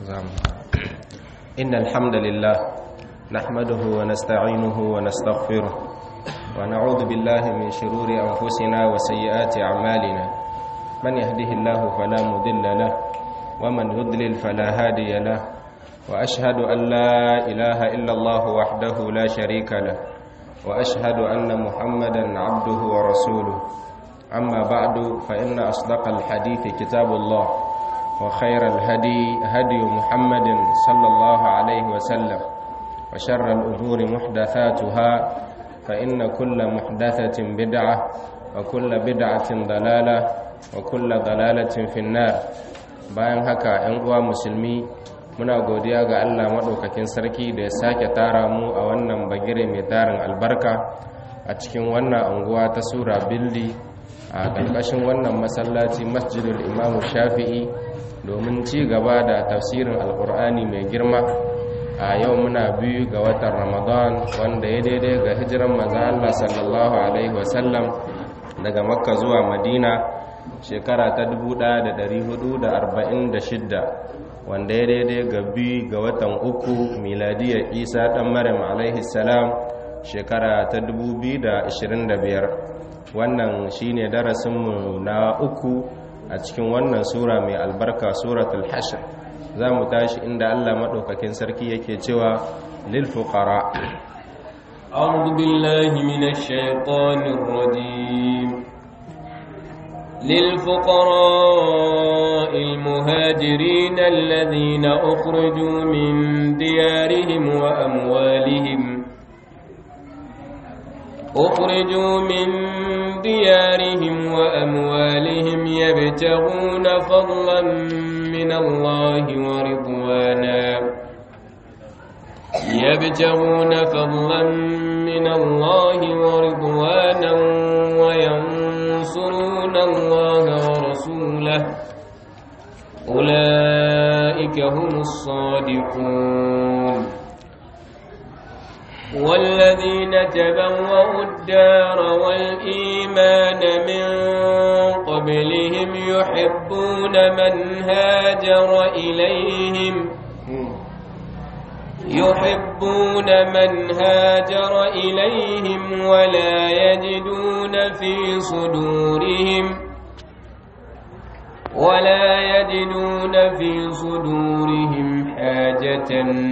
إن الحمد لله نحمده ونستعينه ونستغفره ونعوذ بالله من شرور أنفسنا وسيئات أعمالنا من يهده الله فلا مضل له ومن يضلل فلا هادي له وأشهد أن لا إله إلا الله وحده لا شريك له وأشهد أن محمدا عبده ورسوله أما بعد فإن أصدق الحديث كتاب الله وخير الهدي هدي محمد صلى الله عليه وسلم وشر الأمور محدثاتها فإن كل محدثة بدعة وكل بدعة ضلالة وكل ضلالة في النار bayan haka ‘yan uwa musulmi muna godiya ga Allah maɗaukakin sarki da ya sake tara mu a wannan bagire mai tarin albarka a cikin wannan anguwa ta sura bildi a ƙarƙashin wannan masallaci masjidul imamu shafi'i domin ci gaba da tafsirin alkur'ani mai girma a yau muna biyu ga watan ramadan wanda ya daidai ga hijiran maza Allah sallallahu alaihi wasallam daga makka zuwa madina shekara ta 1446 wanda ya daidai ga biyu ga watan uku miladiyar isa ɗan maryam alaihi salam shekara ta 2025 wannan shine darasinmu na uku a cikin wannan sura mai albarka suratul hashr za mu tashi inda Allah maɗaukakin sarki yake cewa lil fuqara أعوذ بالله من الشيطان الرجيم للفقراء المهاجرين الذين أخرجوا من ديارهم وأموالهم أخرجوا من ديارهم وأموالهم يبتغون فضلا من الله ورضوانا يبتغون فضلا من الله ورضوانا وينصرون الله ورسوله أولئك هم الصادقون والذين تبوأوا الدار والإيمان من قبلهم يحبون من هاجر إليهم يحبون من هاجر إليهم ولا يجدون في صدورهم ولا يجدون في صدورهم حاجة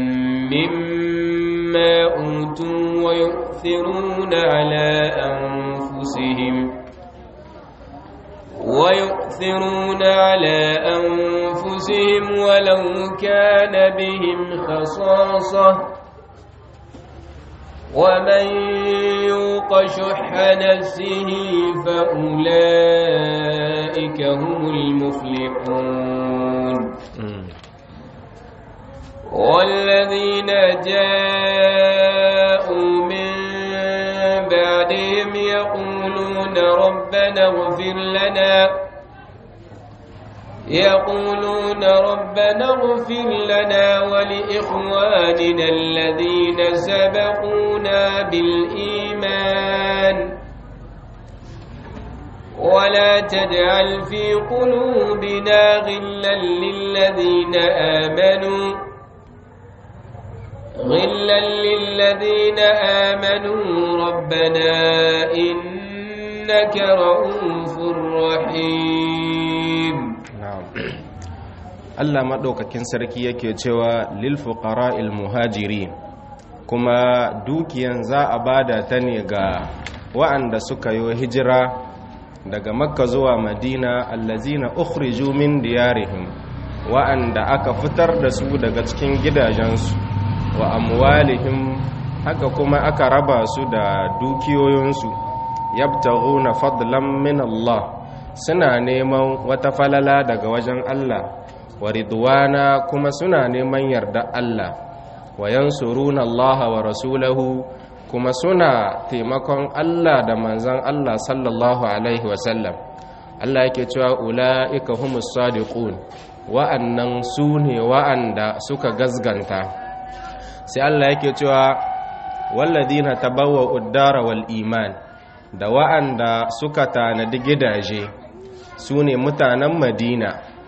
مما أوتوا ويؤثرون على أنفسهم ويؤثرون على أنفسهم ولو كان بهم خصاصة ومن يوق شح نفسه فأولئك هم المفلحون والذين جاءوا من بعدهم يقولون ربنا اغفر لنا يقولون ربنا اغفر لنا ولإخواننا الذين سبقونا بالإيمان ولا تجعل في قلوبنا غلا للذين آمنوا غلا للذين آمنوا ربنا إنك رؤوف رحيم Allah maɗaukakin sarki yake cewa lil fuqara'il muhajirin kuma dukiyan za a bada ta ne ga wa'anda suka yi hijira daga makka zuwa madina allazina ukhriju min diyarihim wa'anda aka fitar da su daga cikin gidajensu wa amwalihim haka kuma aka raba su da dukiyoyinsu yabtaghuna fadlan min Allah suna neman wata falala daga wajen Allah wa ridwana kuma suna neman yarda Allah wa yansuruna Allah wa rasulahu kuma suna taimakon Allah da manzan Allah sallallahu alaihi wasallam Allah yake cewa ula'ika humus sadiqun wa'annan su ne wa'anda suka gazganta sai Allah yake cewa walladina tabawwa uddara wal iman da wa'anda suka tanadi gidaje su ne mutanen Madina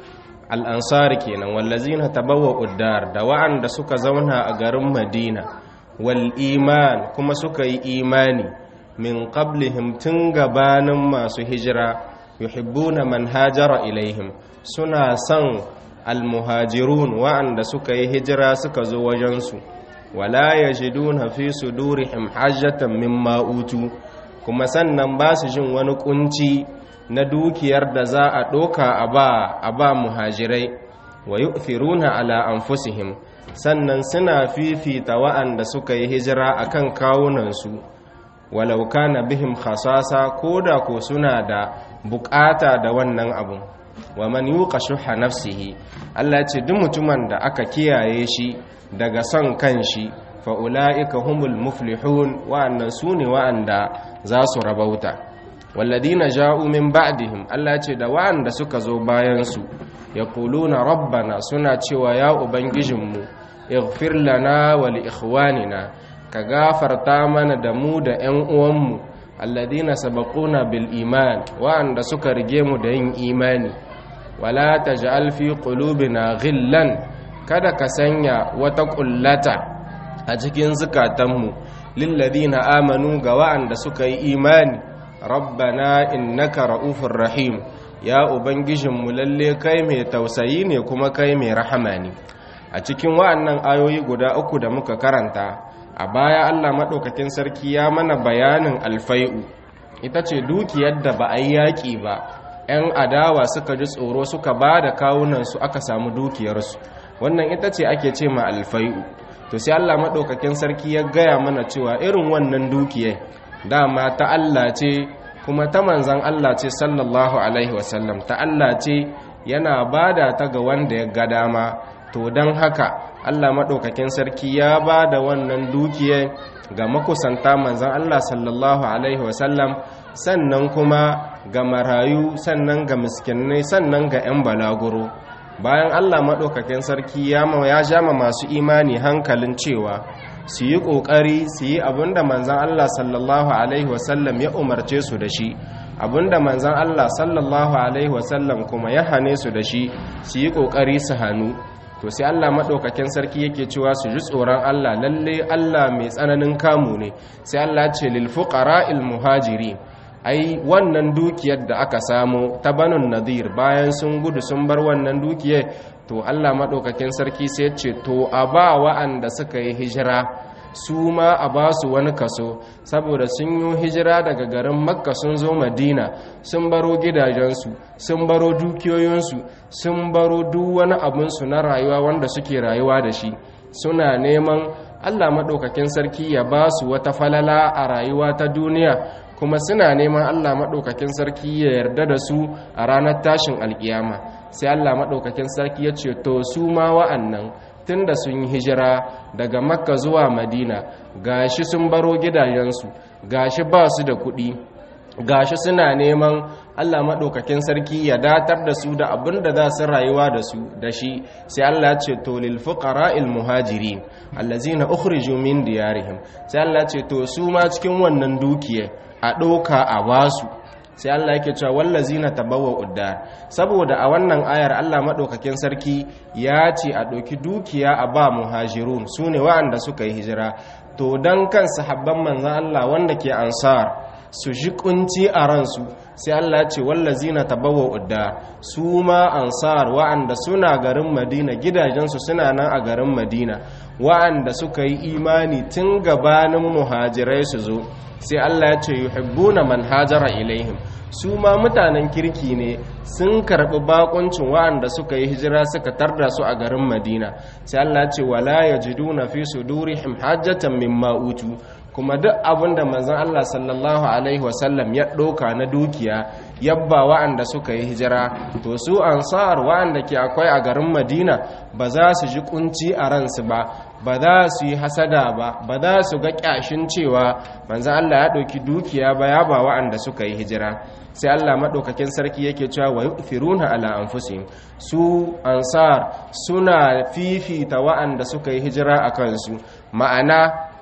al-ansar kenan wallazina tabawwa'u dar da wa'anda suka zauna a garin Madina wal iman kuma suka yi imani min qablihim tun gabanin masu hijira yuhibbuna man hajara ilaihim suna son almuhajirun wa'anda suka yi hijira suka zo wajensu wala yajiduna fi sudurihim hajjatan mimma utu kuma sannan ba su jin wani kunci na dukiyar da za a ɗoka a ba a ba muhajirai wa yu'thiruna ala anfusihim sannan suna fifita wa'anda suka yi hijira akan kawunansu walau kana bihim khasasa koda ko suna da bukata da wannan abun wa man yuqa shuha nafsihi Allah ce duk mutumin da aka kiyaye shi daga son kanshi fa ulaika humul muflihun wa'annan sune wa'anda za su rabauta walladina ja'u min ba'dihim Allah ce da wa'anda suka zo bayan su yaquluna rabbana suna cewa ya ubangijinmu ighfir lana wa li ikhwanina ka gafarta mana da mu da 'yan uwanmu alladina sabaquna bil iman wa'anda suka rige mu da yin imani wala taj'al fi qulubina ghillan kada ka sanya wata kullata a cikin zukatanmu lil ladina amanu ga wa'anda suka yi imani rabbana innaka ra'ufur rahim ya ubangijinmu lalle kai mai tausayi ne kuma kai mai rahama ne a cikin wa'annan ayoyi guda uku da muka karanta a baya Allah maɗaukakin sarki ya mana bayanin alfai'u ita ce dukiyar da ba a yi yaƙi ba 'yan adawa suka ji tsoro suka ba da kawunansu aka samu dukiyarsu wannan ita ce ake ce ma alfai'u to sai Allah maɗaukakin sarki ya gaya mana cewa irin wannan dukiyar dama ta Allah ce kuma ta manzan Allah ce sallallahu alaihi wasallam ta Allah ce yana bada ta ga wanda ya ga dama to don haka Allah maɗaukakin sarki ya ba da wannan dukiyar ga makusanta manzan Allah sallallahu Alaihi wasallam sannan kuma ga marayu sannan ga miskinai sannan ga 'yan balaguro bayan Allah maɗaukakin sarki ya jama masu imani hankalin cewa su yi ƙoƙari su yi abinda manzan Allah sallallahu Alaihi wasallam ya umarce su da shi abinda manzan Allah sallallahu Alaihi wasallam kuma ya hane su da shi su yi ƙoƙari su hannu to sai Allah maɗaukakin sarki yake cewa su ji tsoron Allah lalle Allah mai tsananin kamu ne sai Allah ce lil fuqara'il muhajiri ai wannan dukiyar da aka samu ta banun nadir bayan sun gudu sun bar wannan dukiyar to Allah maɗaukakin sarki sai ce to a ba wa'anda suka yi hijira su ma a ba su wani kaso saboda sun yi hijira daga garin makka sun zo madina sun baro gidajensu sun baro dukiyoyinsu sun baro duk wani abinsu na rayuwa wanda suke rayuwa da shi suna neman allah maɗaukakin sarki ya ba su wata falala a rayuwa ta duniya kuma suna neman allah maɗaukakin sarki ya yarda da su a ranar tashin alkiyama sai allah maɗaukakin sarki ya ce to su ma wa'annan tun da sun yi hijira daga makka zuwa madina gashi sun baro gidajensu gashi ba su da kuɗi gashi suna neman allah maɗaukakin sarki ya datar da su da abin da za su rayuwa da su da shi sai allah ce to lil fuqara'il muhajiri allazina ukhriju min diyarihim sai allah ce to su ma cikin wannan dukiya a ɗauka a basu sai Allah yake cewa wallazina tabawwa uddar saboda a wannan ayar Allah madaukakin sarki ya ce a ɗauki dukiya a ba muhajirun sune waɗanda suka yi hijira to dan kan sahabban manzon Allah wanda ke ansar su ji kunci a ransu sai Allah ce wallazina tabawwa uddar su ma ansar waɗanda suna garin Madina gidajensu suna nan a garin Madina waɗanda suka yi imani tun gabanin muhajirai su zo sai Allah ya ce yuhibbuna man hajara ilaihim su ma mutanen kirki ne sun karbi bakuncin wa'anda suka yi hijira suka tarda su a garin Madina sai Allah ya ce wala yajiduna fi sudurihim hajjatan mimma utu kuma duk abinda manzon Allah sallallahu alaihi wasallam ya ɗauka na dukiya yabba wa'anda suka yi hijira to su ansar wa'anda ke akwai a garin Madina ba za su ji kunci a ransu ba ba za su yi hasada ba ba za su ga kyashin cewa manzan Allah ya ɗauki dukiya ba ya ba wa'anda suka yi hijira sai Allah maɗaukakin sarki yake cewa wa yu'thiruna ala anfusihim su ansar suna fifita wa'anda suka yi hijira a kansu ma'ana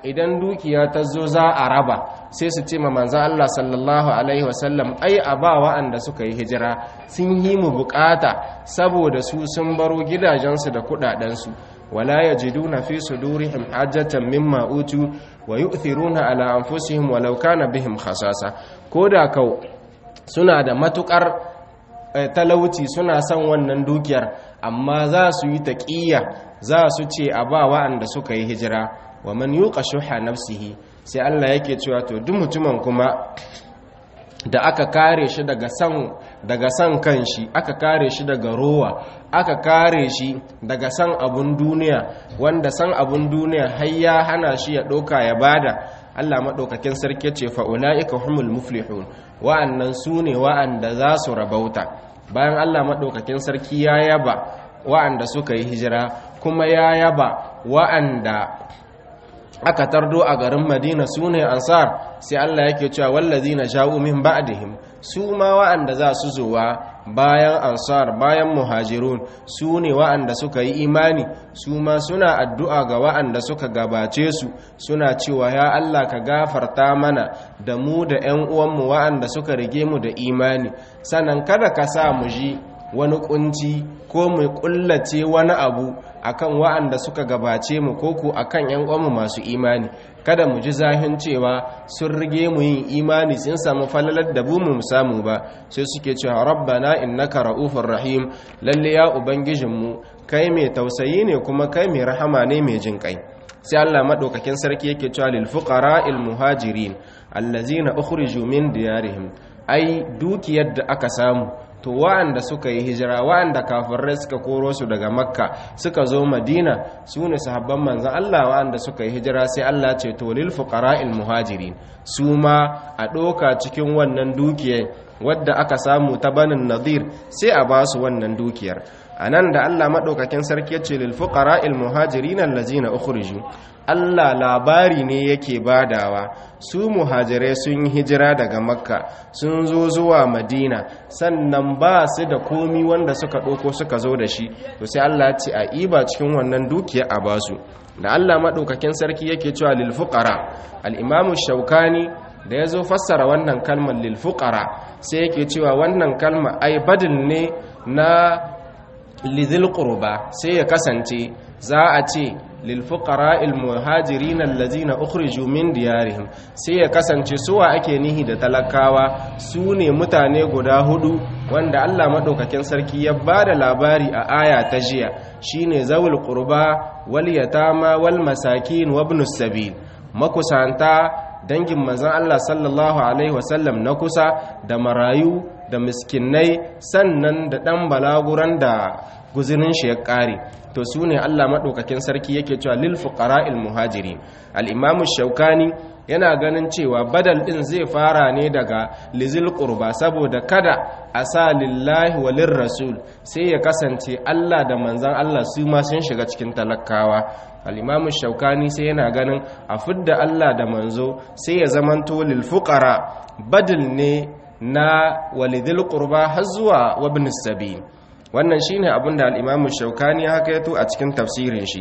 idan dukiya ta zo za a raba sai su ce ma manzan Allah sallallahu alaihi wasallam ai a ba wa'anda suka yi hijira sun yi mu bukata saboda su sun baro gidajensu da kudadensu wala yajiduna fi sudurihim hajjatan mimma utu wa yu'thiruna ala anfusihim walau kana bihim khasasa koda kau suna da matukar talauci suna son wannan dukiyar amma za su yi taƙiyya za su ce a ba wa'anda suka yi hijira wa man yuqa shuha nafsihi sai Allah yake cewa to duk mutumin kuma da aka kare shi daga san daga san kanshi aka kare shi daga rowa aka kare shi daga san abun duniya wanda san abun duniya har ya hana shi ya ɗauka ya bada Allah maɗaukakin sarki ce fa'ula'ika humul muflihun wa'annan su ne wa'anda za su rabauta bayan Allah maɗaukakin sarki ya yaba wa'anda suka yi hijira kuma ya yaba wa'anda aka tardo a garin madina su ne ansar sai Allah yake cewa wallazi na sha'u min ba'dihim su ma wa'anda za su zuwa bayan ansar bayan muhajirun su ne wa'anda suka yi imani su ma suna addu'a ga wa'anda suka gabace su suna cewa ya Allah ka gafarta mana da mu da 'yan uwanmu wa'anda suka rige mu da imani sannan kada ka sa mu ji wani kunci ko mu kullace wani abu akan wa'anda suka gabace mu ko ku akan yan uwanmu masu imani kada mu ji zahin cewa sun rige mu yin imani sun samu falalar da bu mu samu ba sai suke cewa rabbana innaka ra'ufur rahim lalle ya ubangijinmu kai mai tausayi ne kuma kai mai rahama ne mai jin kai sai Allah madaukakin sarki yake cewa lil fuqara'il muhajirin allazina ukhriju min diyarihim ai dukiyar da aka samu to wa'anda suka yi hijira wa'anda kafirai suka koro su daga makka suka zo madina su ne sahabban manzan Allah wa'anda suka yi hijira sai Allah ce to lil fuqara'il muhajirin su ma a ɗoka cikin wannan dukiyar wadda aka samu ta banin nadir sai a ba su wannan dukiyar a nan da Allah maɗaukakin sarki ya ce lil fuqara'il muhajirin allazina ukhriju Allah labari ne yake badawa su muhajirai sun yi hijira daga makka sun zo zuwa madina sannan ba su da komi wanda suka ɗauko suka zo da shi to sai Allah ce a iba cikin wannan dukiya a basu da Allah maɗaukakin sarki yake cewa lil fuqara al-imamu shaukani da ya zo fassara wannan kalmar lil fuqara sai yake cewa wannan kalma ai badil ne na lidhil qurba sai ya kasance za a ce lilfuqara almuhajirin allazina ukhriju min diyarihim sai ya kasance suwa ake nihi da talakawa su ne mutane guda hudu wanda Allah madaukakin sarki ya bada labari a aya ta jiya shine zawul qurba wal yatama wal masakin wa ibnus sabil makusanta dangin manzon Allah sallallahu alaihi wasallam na kusa da marayu da miskinai sannan da dan balaguran da guzurin shi ya ƙare to su ne Allah maɗaukakin sarki yake cewa lil fuqara'il muhajiri al-imamu shaukani yana ganin cewa badal ɗin zai fara ne daga lizil qurba saboda kada a sa lillahi wa rasul sai ya kasance Allah da manzan Allah su ma sun shiga cikin talakawa al-imamu shaukani sai yana ganin a fidda Allah da manzo sai ya zamanto lil fuqara badal ne na walidil qurba har zuwa wabnis sabil wannan shine abin da al-Imam Shawkani ya hakaito a cikin tafsirin shi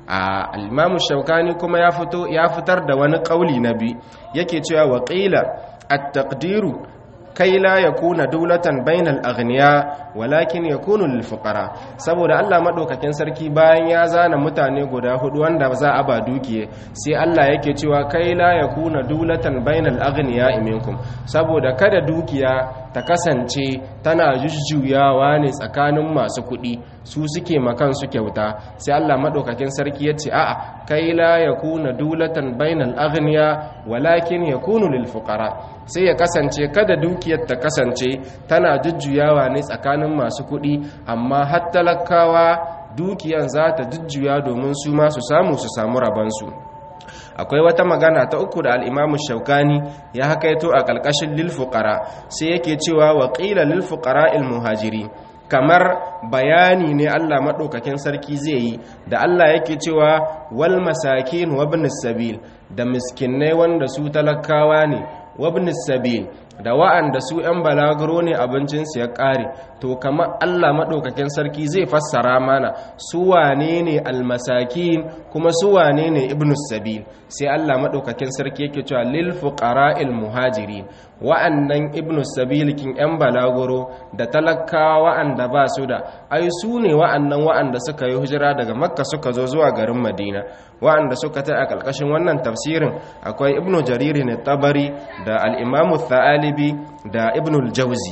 al-Imam Shawkani kuma ya fito ya fitar da wani kauli nabi yake cewa wa qila at-taqdiru kai la yakuna dawlatan bainal aghniya walakin yakunu lil fuqara saboda Allah madaukakin sarki bayan ya zana mutane guda hudu wanda za a ba dukiye sai Allah yake cewa kai la yakuna dawlatan bainal aghniya minkum saboda kada dukiya ta kasance tana jujjuyawa ne tsakanin masu kuɗi su suke makan su kyauta sai Allah madaukakin sarki ya ce a'a kai la yakuna dulatan bainal aghniya walakin yakunu lil fuqara sai ya kasance kada dukiyar ta kasance tana jujjuyawa ne tsakanin masu kuɗi amma har talakawa dukiyan za ta jujjuya domin su ma su samu su samu rabansu akwai wata magana ta uku da al'imamu shaukani ya hakaito a ƙalƙashin lilfuƙara sai yake cewa waƙila lilfuƙara ilmuhajiri kamar bayani ne Allah maɗaukakin sarki zai yi da Allah yake cewa wal masakin wabnis sabil da miskinai wanda su talakawa ne wabnis sabil da wa'anda su 'yan balaguro ne abincinsu ya ƙare to kamar Allah maɗaukakin sarki zai fassara mana su wane ne almasakin kuma su wane ne ibnus sabil sai Allah maɗaukakin sarki yake cewa lil fuqara'il muhajirin wa'annan ibnus sabil kin 'yan balaguro da talakawa wa'anda ba su da ai su ne wa'annan wa'anda suka yi hijira daga makka suka zo zuwa garin madina wa'anda suka ta a ƙarƙashin wannan tafsirin akwai ibnu jariri ne tabari da al'imamu thalibi da ibnu jauzi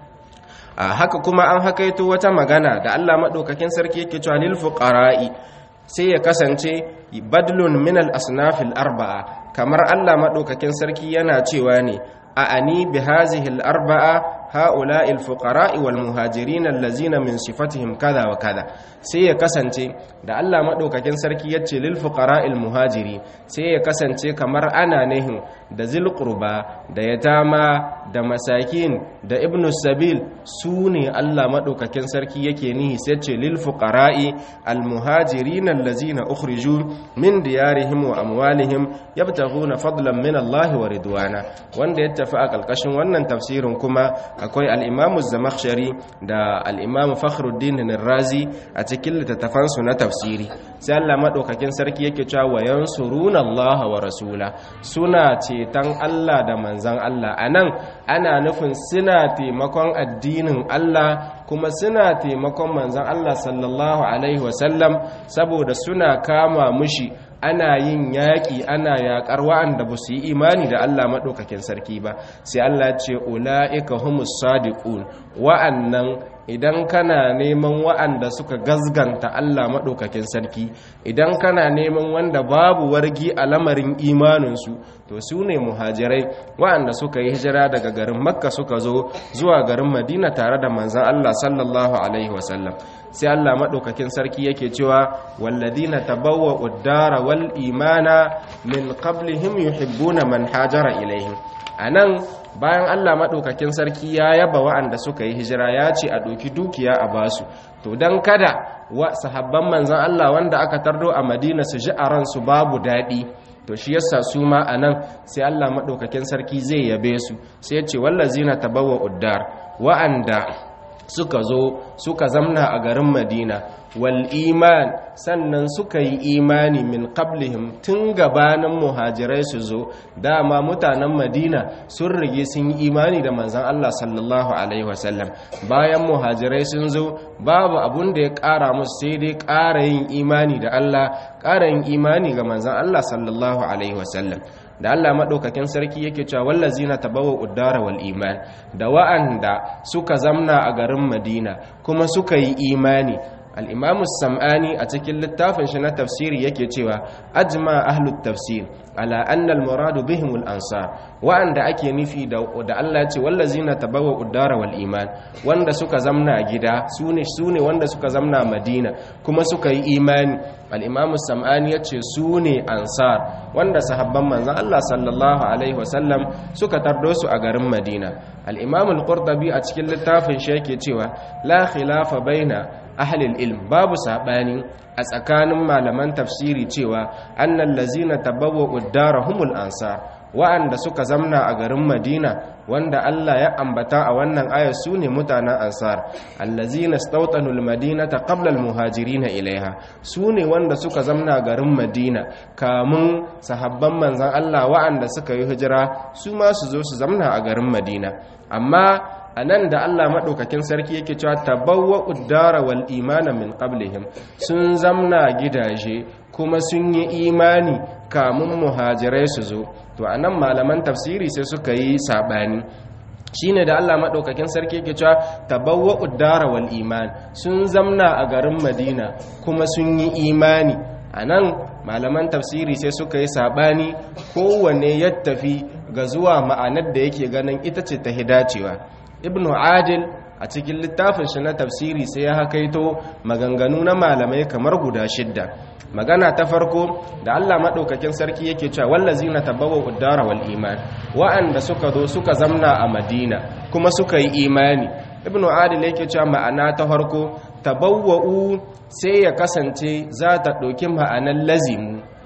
a haka kuma an hakaito wata magana da allah maɗaukakin sarki yake cewa lil fuqara'i sai ya kasance badlun min al asnafil arba'a kamar allah maɗaukakin sarki yana cewa ne a ani bi hazihi al arba'a هؤلاء الفقراء والمهاجرين الذين من صفتهم كذا وكذا sai ya kasance da Allah madaukakin sarki yace lil fuqara'il muhajiri sai ya kasance kamar ana nihin da zil qurba da yatama da masakin da ibnu sabil su ne Allah madaukakin sarki yake nihi sai ce lil fuqara'i al muhajirin allazina ukhriju min diyarihim wa amwalihim yabtaghuna fadlan min Allah wa ridwana wanda ya tafi a kalkashin wannan tafsirin kuma akwai al'imamu zamakshari da al'imamu fakhruddin razi a cikin littattafansu na tafsiri sai Allah maɗaukakin sarki yake cewa wayan suruna Allah wa rasula suna ceton Allah da manzan Allah a nan ana nufin suna taimakon addinin Allah kuma suna taimakon manzan Allah sallallahu Alaihi wasallam saboda suna kama mushi ana yin yaƙi ana yaƙar wa'anda ba su yi imani da Allah maɗaukakin sarki ba sai Allah ce ula'ika humus sadiqun wa'annan idan kana neman wa'anda suka gazganta Allah maɗaukakin sarki idan kana neman wanda babu wargi a lamarin imaninsu to su ne muhajirai wa'anda suka yi hijira daga garin makka suka zo zuwa garin madina tare da manzan Allah sallallahu alaihi wasallam sai Allah maɗaukakin sarki yake cewa walladina tabawwa uddara wal imana min qablihim yuhibbuna man hajara ilaihim anan bayan Allah maɗaukakin sarki ya yaba wa'anda suka yi hijira ya ce a ɗauki dukiya a basu to don kada wa sahabban manzan Allah wanda aka tardo a madina su ji a ransu babu daɗi to shi yasa su ma a nan sai Allah maɗaukakin sarki zai yabe su sai ya ce wallazina tabawa uddar wa'anda suka zo suka zamna a garin madina wal iman sannan suka yi imani min qablihim tun gabanin muhajirai su zo dama mutanen madina sun rige sun yi imani da manzan Allah sallallahu alaihi wasallam bayan muhajirai sun zo babu abun da ya ƙara musu sai dai ƙara yin imani da Allah ƙara yin imani ga manzan Allah sallallahu alaihi wasallam da Allah maɗaukakin sarki yake cewa wallazina tabawa uddara wal iman da wa'anda suka zamna a garin Madina kuma suka yi imani al-Imam samani a cikin littafin shi na tafsiri yake cewa ajma ahlut tafsir ala anna al-muradu bihim al-ansar wa'anda ake nufi da da Allah ya ce wallazina tabawa uddara wal iman wanda suka zamna gida sune sune wanda suka zamna Madina kuma suka yi imani al-Imam samani yace sune ansar wanda sahabban manzon Allah sallallahu alaihi wasallam suka tardo su a garin Madina al-Imam al-Qurtubi a cikin littafin shi yake cewa la khilafa baina ahlil ilm babu sabani a tsakanin malaman tafsiri cewa annal lazina tabawwa uddarahumul ansar wa'anda suka zamna a garin Madina wanda Allah ya ambata a wannan aya su ne mutanen ansar allazina stawtanu almadinata qabla almuhajirin ilaiha su ne wanda suka zamna garin Madina kamun sahabban manzon Allah wa'anda suka yi hijira su ma su zo su zamna a garin Madina amma a nan da Allah maɗaukakin sarki yake cewa tabawwa uddara wal imana min qablihim sun zamna gidaje kuma sun yi imani kamun muhajirai su zo to a nan malaman tafsiri sai suka yi saɓani shine da Allah maɗaukakin sarki yake cewa tabawwa uddara wal iman sun zamna a garin madina kuma sun yi imani a nan malaman tafsiri sai suka yi saɓani kowanne ya tafi ga zuwa ma'anar da yake ganin ita ce ta hidacewa ibnu adil a cikin littafin shi na tafsiri sai ya hakaito maganganu na malamai kamar guda shidda magana ta farko da Allah maɗaukakin sarki yake cewa wallazina tabawwa uddara wal iman wa'anda suka zo suka zamna a Madina kuma suka yi imani ibnu adil yake cewa ma'ana ta farko tabawwa'u sai ya kasance za ta ɗauki ma'anar lazimu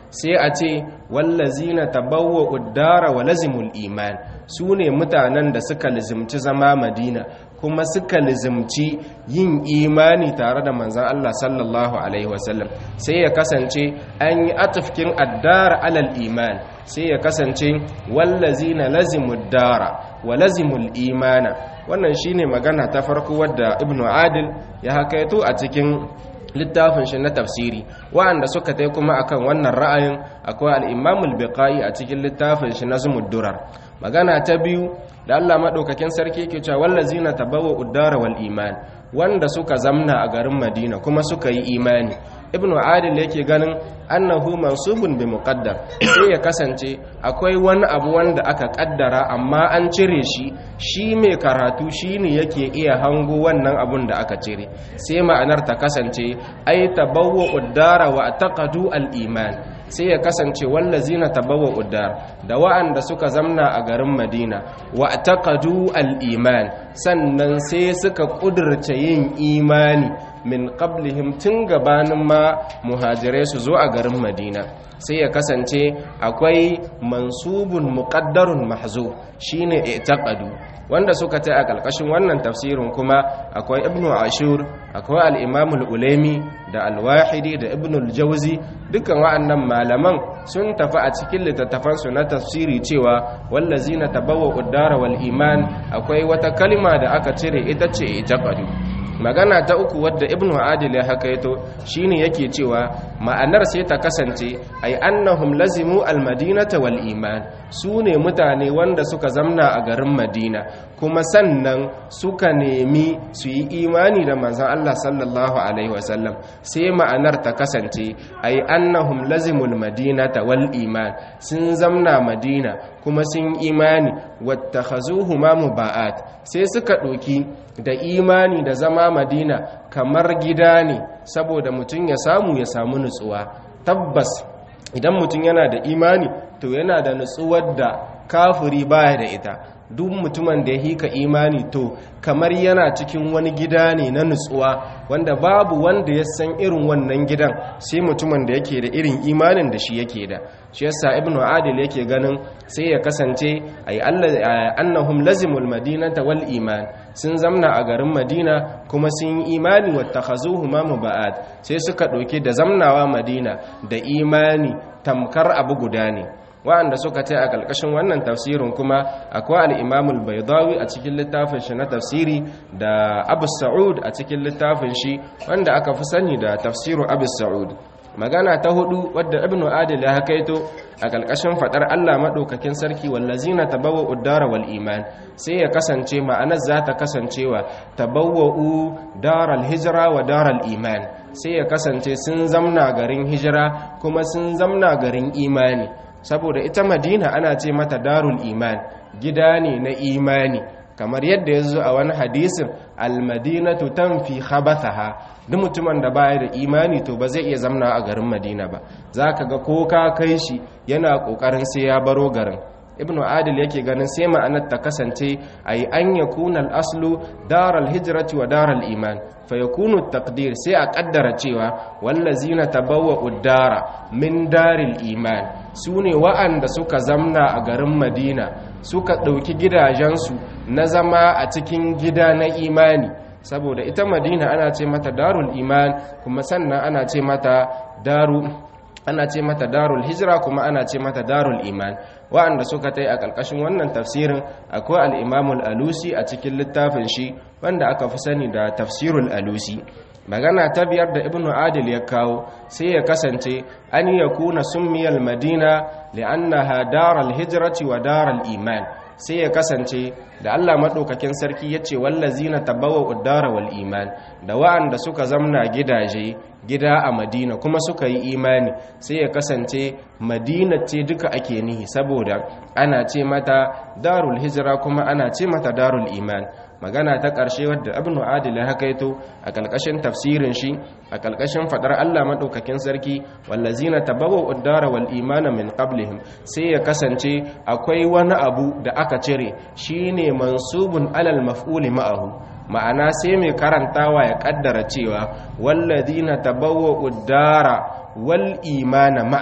sai a ce wallazina tabawwa uddara wa lazimul iman su ne mutanen da suka lizimci zama madina kuma suka lizimci yin imani tare da manzan Allah sallallahu alaihi wasallam sai ya kasance an yi atufkin addara alal iman sai ya kasance wallazina lazimud dara wa lazimul imana wannan shine magana ta farko wadda ibnu adil ya hakaito a cikin littafin shi na tafsiri wa'anda suka tai kuma akan wannan ra'ayin akwai al-Imam al-Biqai a cikin littafin shi Nazmud Durar magana ta biyu da Allah madaukakin sarki yake cewa wallazina tabawwa uddara wal iman wanda suka zamna a garin Madina kuma suka yi imani ibnu adil yake ganin annahu mansubun bi muqaddar sai ya kasance akwai wani abu wanda aka kaddara amma an cire shi shi mai karatu shine yake iya hango wannan abun da aka cire sai ma'anar ta kasance ay tabawwa uddara wa taqadu al iman sai ya kasance wallazina tabawwa uddar da wa'anda suka zamna a garin Madina wa taqadu al iman sannan sai suka kudurce yin imani min qablihim tun gabanin ma muhajirai su zo a garin madina sai ya kasance akwai mansubun muqaddarun mahzu shine i'taqadu wanda suka ta a kalkashin wannan tafsirin kuma akwai ibnu ashur akwai al-imam al-ulaimi da al-wahidi da ibnu al-jawzi dukkan wa'annan malaman sun tafi a cikin littattafan su na tafsiri cewa wallazina tabawwa'u ad-dara wal iman akwai wata kalma da aka cire ita ce i'taqadu magana ta uku wadda ibnu adil ya hakaito shine yake cewa ma'anar sai ta kasance ai annahum lazimu almadinata wal iman su ne mutane wanda suka zamna a garin madina kuma sannan suka nemi su yi imani da manzon Allah sallallahu alaihi wasallam sai ma'anar ta kasance ai annahum lazimul madinata wal iman sun zamna madina kuma sun imani wattakhazuhu ma muba'at sai suka ɗoki da imani da zama madina kamar gida ne saboda mutum ya samu ya samu nutsuwa tabbas idan mutum yana da imani to yana da nutsuwar da kafiri baya da ita duk mutumin da ya hika imani to kamar yana cikin wani gida ne na nutsuwa wanda babu wanda ya san irin wannan gidan sai mutumin da yake da irin imanin da shi yake da shi yasa ibnu adil yake ganin sai ya kasance ay annahum lazimul madinata wal iman sun zamna a garin madina kuma sun yi imani wattakhazuhu ma muba'at sai suka ɗauki da zamnawa madina da imani tamkar abu guda ne wa'anda suka ta a ƙarƙashin wannan tafsirin kuma akwai al'imamul baidawi a cikin littafin shi na tafsiri da abu sa'ud a cikin littafin shi wanda aka fi sani da tafsirin abu sa'ud magana ta hudu wadda ibnu adil ya hakaito a ƙarƙashin faɗar allah maɗaukakin sarki wallazina tabawa uddara wal iman sai ya kasance ma'anar za ta kasancewa tabawwa'u daral hijira wa daral iman sai ya kasance sun zamna garin hijira kuma sun zamna garin imani saboda ita madina ana ce mata darul iman gida ne na imani kamar yadda ya zo a wani hadisin almadinatu tanfi khabathaha duk mutumin da baya da imani to ba zai iya zamna a garin madina ba zaka ga ko ka kai shi yana kokarin sai ya baro garin ibnu adil yake ganin sai ma'anar ta kasance ay an yakuna al-aslu daral hijrati wa daral iman fa yakunu taqdir sai a kaddara cewa wallazina tabawwa'u dara min daril iman sune wa'anda suka zamna a garin madina suka dauki gidajensu na zama a cikin gida na imani saboda ita madina ana ce mata darul iman kuma sannan ana ce mata daru ana ce mata darul hijira kuma ana ce mata darul iman wa'anda suka tai a ƙarƙashin wannan tafsirin akwai al-imamul alusi a cikin littafin shi wanda aka fi sani da tafsirul alusi magana ta biyar da ibnu adil ya kawo sai ya kasance an yakuna summiyal madina li'annaha daral hijrati wa daral iman sai ya kasance da Allah maɗaukakin sarki ya ce wallazina tabawa uddara wal iman da wa'anda suka zamna gidaje gida a madina kuma suka yi imani sai ya kasance madina ce duka ake nihi saboda ana ce mata darul hijira kuma ana ce mata darul iman magana ta ƙarshe wadda abinu adil ya hakaito a ƙalƙashin tafsirin shi a ƙalƙashin faɗar Allah maɗaukakin sarki wallazina tabawa uddara wal imana min qablihim sai ya kasance akwai wani abu da aka cire shine mansubun alal maf'uli ma'ahu ma'ana sai mai karantawa ya kaddara cewa wallazina tabawwa uddara wal imana ma'an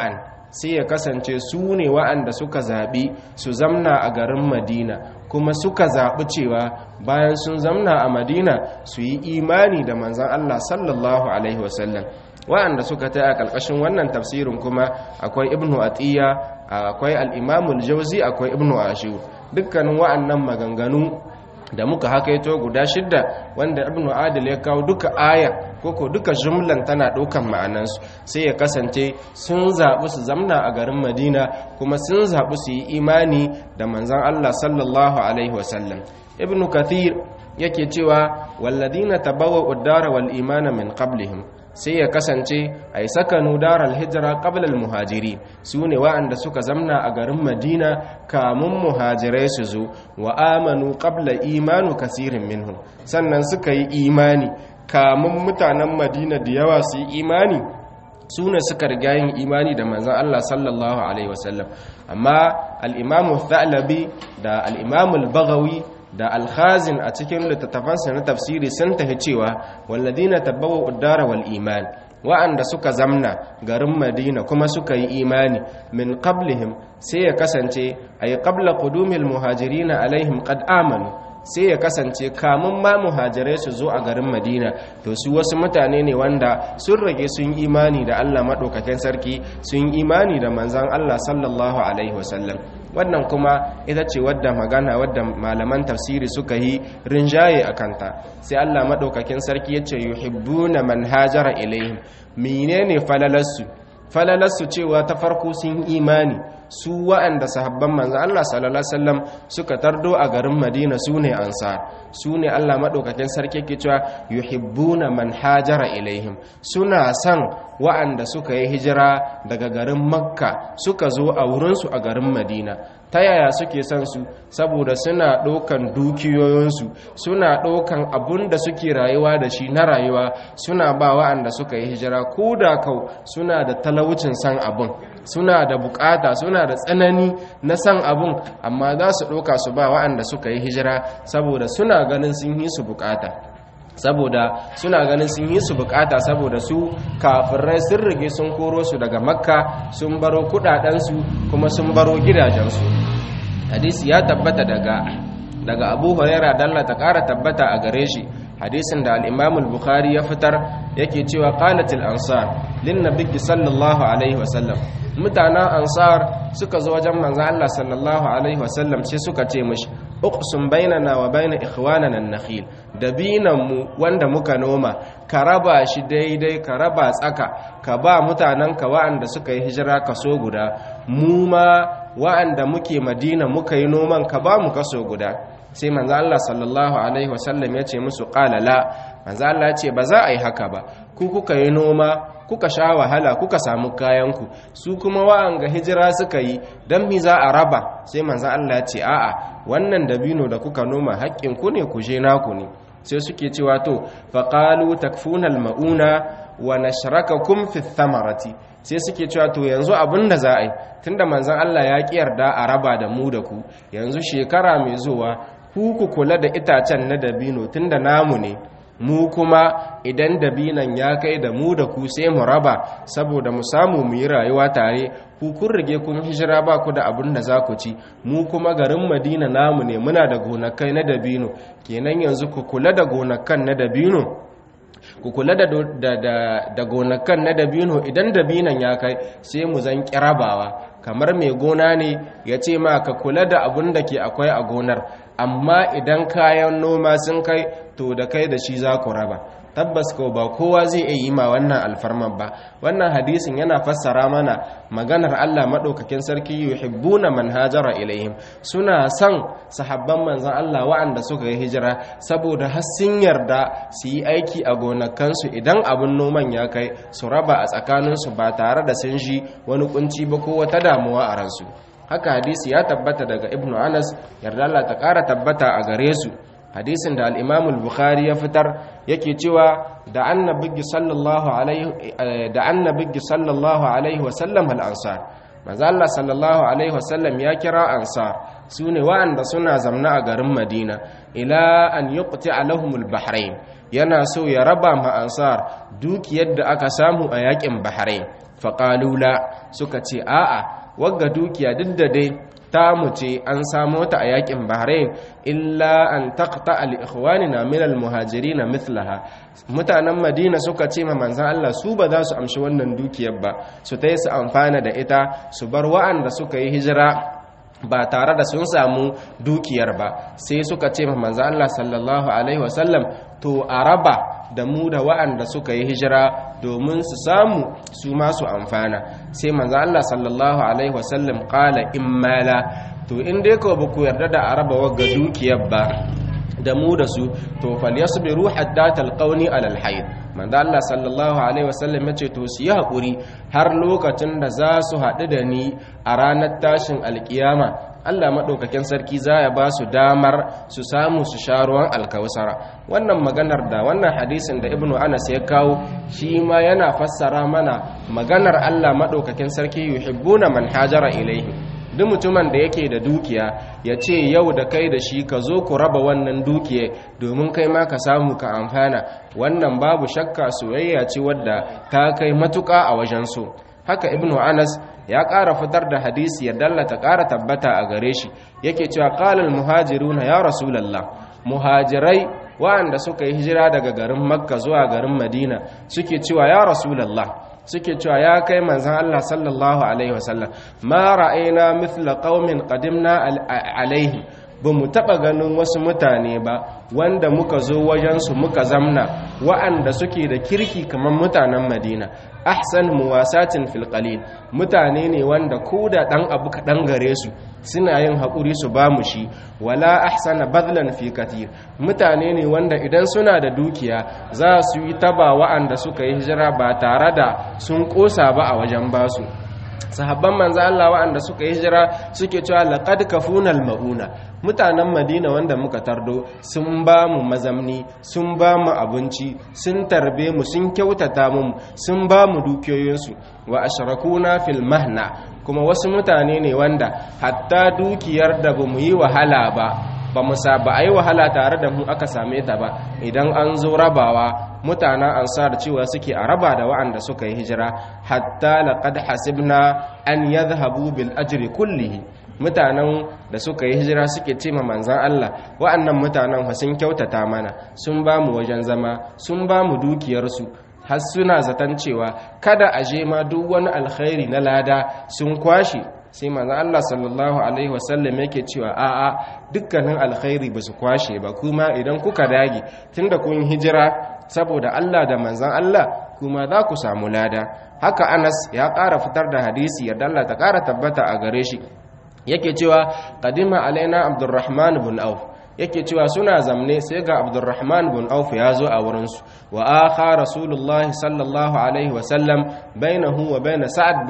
sai ya kasance su ne wa'anda suka zaɓi su zamna a garin madina kuma suka zaɓi cewa bayan sun zamna a madina su yi imani da manzan allah sallallahu alaihi wasallam wa'anda suka ta a ƙarƙashin wannan tafsirin kuma akwai ibnu atiya akwai al'imamul jauzi akwai ibnu ashur dukkanin wa'annan maganganu da muka hakaito guda shidda wanda ibnu adil ya kawo duka aya koko duka jumlan tana ɗaukan ma'anansu sai ya kasance sun zaɓi su zamna a garin madina kuma sun zaɓi su yi imani da manzan allah sallallahu alaihi wasallam ibnu kathir yake cewa walladina tabawa uddara wal imana min qablihim sai ya kasance a yi sakanu daral hijira ƙablal muhajiri su ne wa'anda suka zamna a garin madina kamun muhajirai su zo wa amanu ƙabla imanu kasirin minhum sannan suka yi imani kamun mutanen madina da yawa su yi imani su ne suka riga yin imani da manzan Allah sallallahu alaihi wasallam amma al'imamu thalabi da al'imamu bagawi da alkhazin a cikin littattafansa na tafsiri sun tafi cewa walladina tabbawa uddara wal iman wa'anda suka zamna garin madina kuma suka yi imani min qablihim sai ya kasance ay qabla qudumil muhajirina alaihim qad amanu sai ya kasance kamun ma muhajirai su zo a garin madina to su wasu mutane ne wanda sun rage sun imani da allah maɗaukakin sarki sun imani da manzan allah sallallahu alaihi wasallam wannan kuma ita ce wadda magana wadda malaman tafsiri suka yi rinjaye a kanta sai allah maɗaukakin sarki ya ce yuhibbuna man hajara ilaihim menene falalarsu falalarsu cewa ta farko sun imani su wa'anda sahabban manzan Allah sallallahu Alaihi wasallam suka tardo a garin Madina su ne ansar su ne Allah maɗaukakin sarki ke cewa yuhibbuna man hajara ilaihim suna son wa'anda suka yi hijira daga garin Makka suka zo a wurinsu a garin Madina ta yaya suke son su saboda suna ɗaukan dukiyoyinsu suna ɗaukan abun da suke rayuwa da shi na rayuwa suna ba wa'anda suka yi hijira ko da kau suna da talaucin san abun suna da bukata suna da tsanani na san abun amma za su ɗauka su ba wa'anda suka yi hijira saboda suna ganin sun yi su bukata saboda suna ganin sun yi su bukata saboda su kafirai sun rige sun koro su daga makka sun baro kudadensu kuma sun baro gidajensu hadisi ya tabbata daga daga abu huraira dalla ta kara tabbata a gare shi hadisin da al-imam al-bukhari ya fitar yake cewa qalatil ansar lin nabiyyi sallallahu alaihi wasallam mutanen ansar suka zo wajen manzon Allah sallallahu alaihi wasallam sai suka ce mishi uqsum bainana wa baina ikhwanana an-nakhil dabinan mu wanda muka noma ka raba shi daidai ka raba tsaka ka ba mutanen ka wa'anda suka yi hijira kaso guda mu ma wa'anda muke madina muka yi noman ka ba mu kaso guda sai manzo Allah sallallahu alaihi wasallam ya ce musu qala la manzo Allah ya ce ba za a yi haka ba ku kuka yi noma kuka sha wahala kuka samu kayanku su kuma wa'anga hijira suka yi don mi za a raba sai manzan Allah ya ce a'a wannan dabino da kuka noma haƙƙin ku ne ku je naku ne sai suke cewa to faqalu takfunal mauna wa nashrakakum fi thamarati sai suke cewa to yanzu abin da za a yi tunda manzan Allah ya ƙi yarda a raba da mu da ku yanzu shekara mai zuwa ku ku kula da itacen na dabino tunda namu ne mu kuma idan dabinan ya kai da mu da ku sai mu raba saboda mu samu mu yi rayuwa tare ku kun rige kun hijira ba ku da abin da za ku ci mu kuma garin madina namu ne muna da gonakai na dabino kenan yanzu ku kula da gonakan na dabino ku kula da, da, da, da gonakan na dabino idan dabinan ya kai sai mu zan kirabawa kamar mai gona ne ya ce ma ka kula da abin da ke akwai a gonar amma idan kayan noma sun kai to da kai da shi za ku raba tabbas ko ba kowa zai iya yi ma wannan alfarman ba wannan hadisin yana fassara mana maganar Allah madaukakin sarki yuhibbuna man hajara ilaihim suna son sahabban manzon Allah waɗanda suka yi hijira saboda har sun yarda su yi aiki a gonakansu idan abin noman ya kai su raba a tsakaninsu ba tare da sun ji wani kunci ba ko wata damuwa a ransu haka hadisi ya tabbata daga ibnu anas yarda Allah ta ƙara tabbata a gare su hadisin da al-imam bukhari ya fitar yake cewa da annabi sallallahu alaihi da annabi sallallahu alaihi wa sallam al-ansar manzo Allah sallallahu alaihi wa sallam ya kira ansar sune wa'anda suna zamna a garin Madina ila an yuqti'a lahum al-bahrain yana so ya raba ma ansar dukiyar da aka samu a yakin bahrain faƙalula suka ce a'a wagga dukiya duk da dai ta mu ce an samo ta a yakin bahrain illa an taqta al ikhwanina min al muhajirin mithlaha mutanen madina suka ce ma manzon Allah su ba za su amshi wannan dukiyar ba su tayi su amfana da ita su bar wa'anda suka yi hijira ba tare da sun samu dukiyar ba sai suka ce ma manzon Allah sallallahu alaihi wasallam to a raba da mu da wa'anda suka yi hijira domin su samu su masu amfana sai manzo Allah sallallahu alaihi wasallam qala immala to in dai ko baku yarda da araba wagga dukiyar ba da mu da su to falyasbiru hatta talqawni alal hayd manzo Allah sallallahu alaihi wasallam yace to su yi hakuri har lokacin da za su haɗu da ni a ranar tashin alkiyama Allah maɗaukakin sarki za ya ba su damar su samu su sha ruwan alkawusara wannan maganar da wannan hadisin da ibnu anas ya kawo shi ma yana fassara mana maganar Allah maɗaukakin sarki yuhibbuna man hajara ilaihi duk mutumin da yake da dukiya ya ce yau da kai da shi ka zo ku raba wannan dukiya domin kai ma ka samu ka amfana wannan babu shakka soyayya ce wadda ta kai matuƙa a wajen so haka ibnu anas ya ƙara fitar da hadisi ya dallata ƙara tabbata a gare shi yake cewa qalal muhajiruna ya rasulullah muhajirai waɗanda suka yi hijira daga garin makka zuwa garin madina suke cewa ya rasulullah suke cewa ya kai manzon Allah sallallahu alaihi wasallam ma ra'ayna mithla qaumin qadimna alaihi ba mu taɓa ganin wasu mutane ba wanda muka zo wajensu muka zamna wa'anda suke da kirki kamar mutanen madina ahsan muwasatin fil qalil mutane ne wanda ko da ɗan abu kaɗan gare su suna yin haƙuri su ba mu shi wala ahsana badlan fi katir mutane ne wanda idan suna da dukiya za su yi taba wa'anda suka yi hijira ba tare da sun ƙosa ba a wajen basu sahabban manzo Allah waɗanda suka yi hijira suke cewa laqad kafuna mauna mutanen Madina wanda muka tardo sun ba mu mazamni sun ba mu abinci sun tarbe mu sun kyautata mu sun ba mu dukiyoyinsu wa ashrakuna fil mahna kuma wasu mutane ne wanda hatta dukiyar da bamu yi wahala ba ba mu ba a yi wahala tare da mu aka same ta ba idan an zo rabawa mutanen ansar cewa suke a raba da wa'anda suka yi hijira hatta laqad hasibna an yadhhabu bil ajri kullihi mutanen da suka yi hijira suke ce ma manzan Allah wa'annan mutanen fa sun kyautata mana sun ba mu wajen zama sun ba mu dukiyarsu har suna zaton cewa kada a je ma duk wani alkhairi na lada sun kwashe sai manzo Allah sallallahu alaihi wasallam yake cewa a'a dukkanin alkhairi ba su kwashe ba kuma idan kuka dage tunda kun hijira saboda Allah da manzon Allah kuma za ku samu lada haka Anas ya ƙara fitar da hadisi ya Allah ta ƙara tabbata a gare shi yake cewa qadima alaina Abdurrahman ibn Auf yake cewa suna zamne sai ga Abdurrahman ibn Auf ya zo a wurinsu wa akha Rasulullah sallallahu alaihi wa sallam bainahu wa bain Sa'ad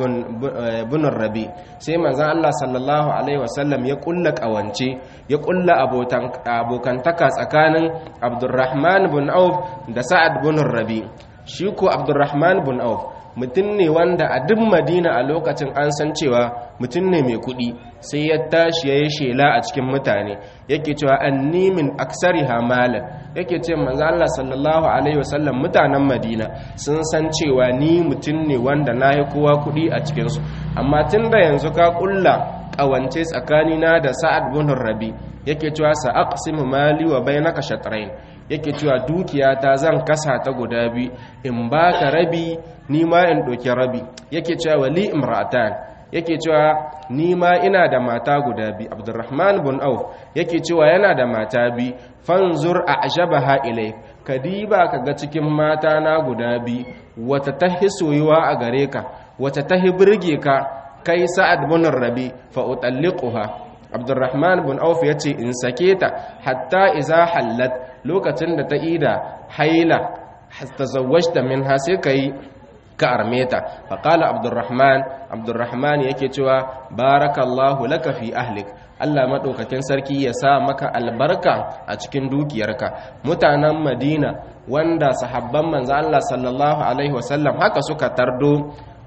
bin Rabi sai manzon Allah sallallahu alaihi wa sallam ya kulla kawance ya kulla abokantaka tsakanin Abdurrahman ibn Auf da Sa'ad bin Rabi shi ko Abdurrahman ibn Auf mutum ne wanda a duk madina a lokacin an san cewa mutum ne mai kuɗi sai ya tashi ya yi shela a cikin mutane yake cewa an nimin aksari hamalan yake ce manzo Allah sallallahu alaihi wasallam mutanen madina sun san cewa ni mutum ne wanda na yi kowa kuɗi a cikinsu amma tun da yanzu ka ƙulla ƙawance tsakanina da sa'ad bin rabi yake cewa sa aqsimu mali wa bainaka shatrayn yake cewa dukiyata zan kasa ta guda biyu in baka rabi ni ma in ɗauki rabi yake cewa wali imra'atan yake cewa ni ma ina da mata guda biyu abdurrahman bin auf yake cewa yana da mata biyu fanzur a ajabaha ilai ka diba ka ga cikin mata na guda biyu wata ta soyuwa a gare ka wata ta birge ka kai sa'ad bin rabi fa utalliquha abdurrahman bin auf ya ce in sake ta hatta iza hallat lokacin da ta ida haila ta zawajta min ha sai ka yi ka arme ta faƙala abdurrahman abdurrahman yake cewa barakallahu laka fi ahlik Allah maɗaukakin sarki ya sa maka albarka a cikin dukiyarka mutanen madina wanda sahabban manzo Allah sallallahu alaihi wasallam haka suka tardo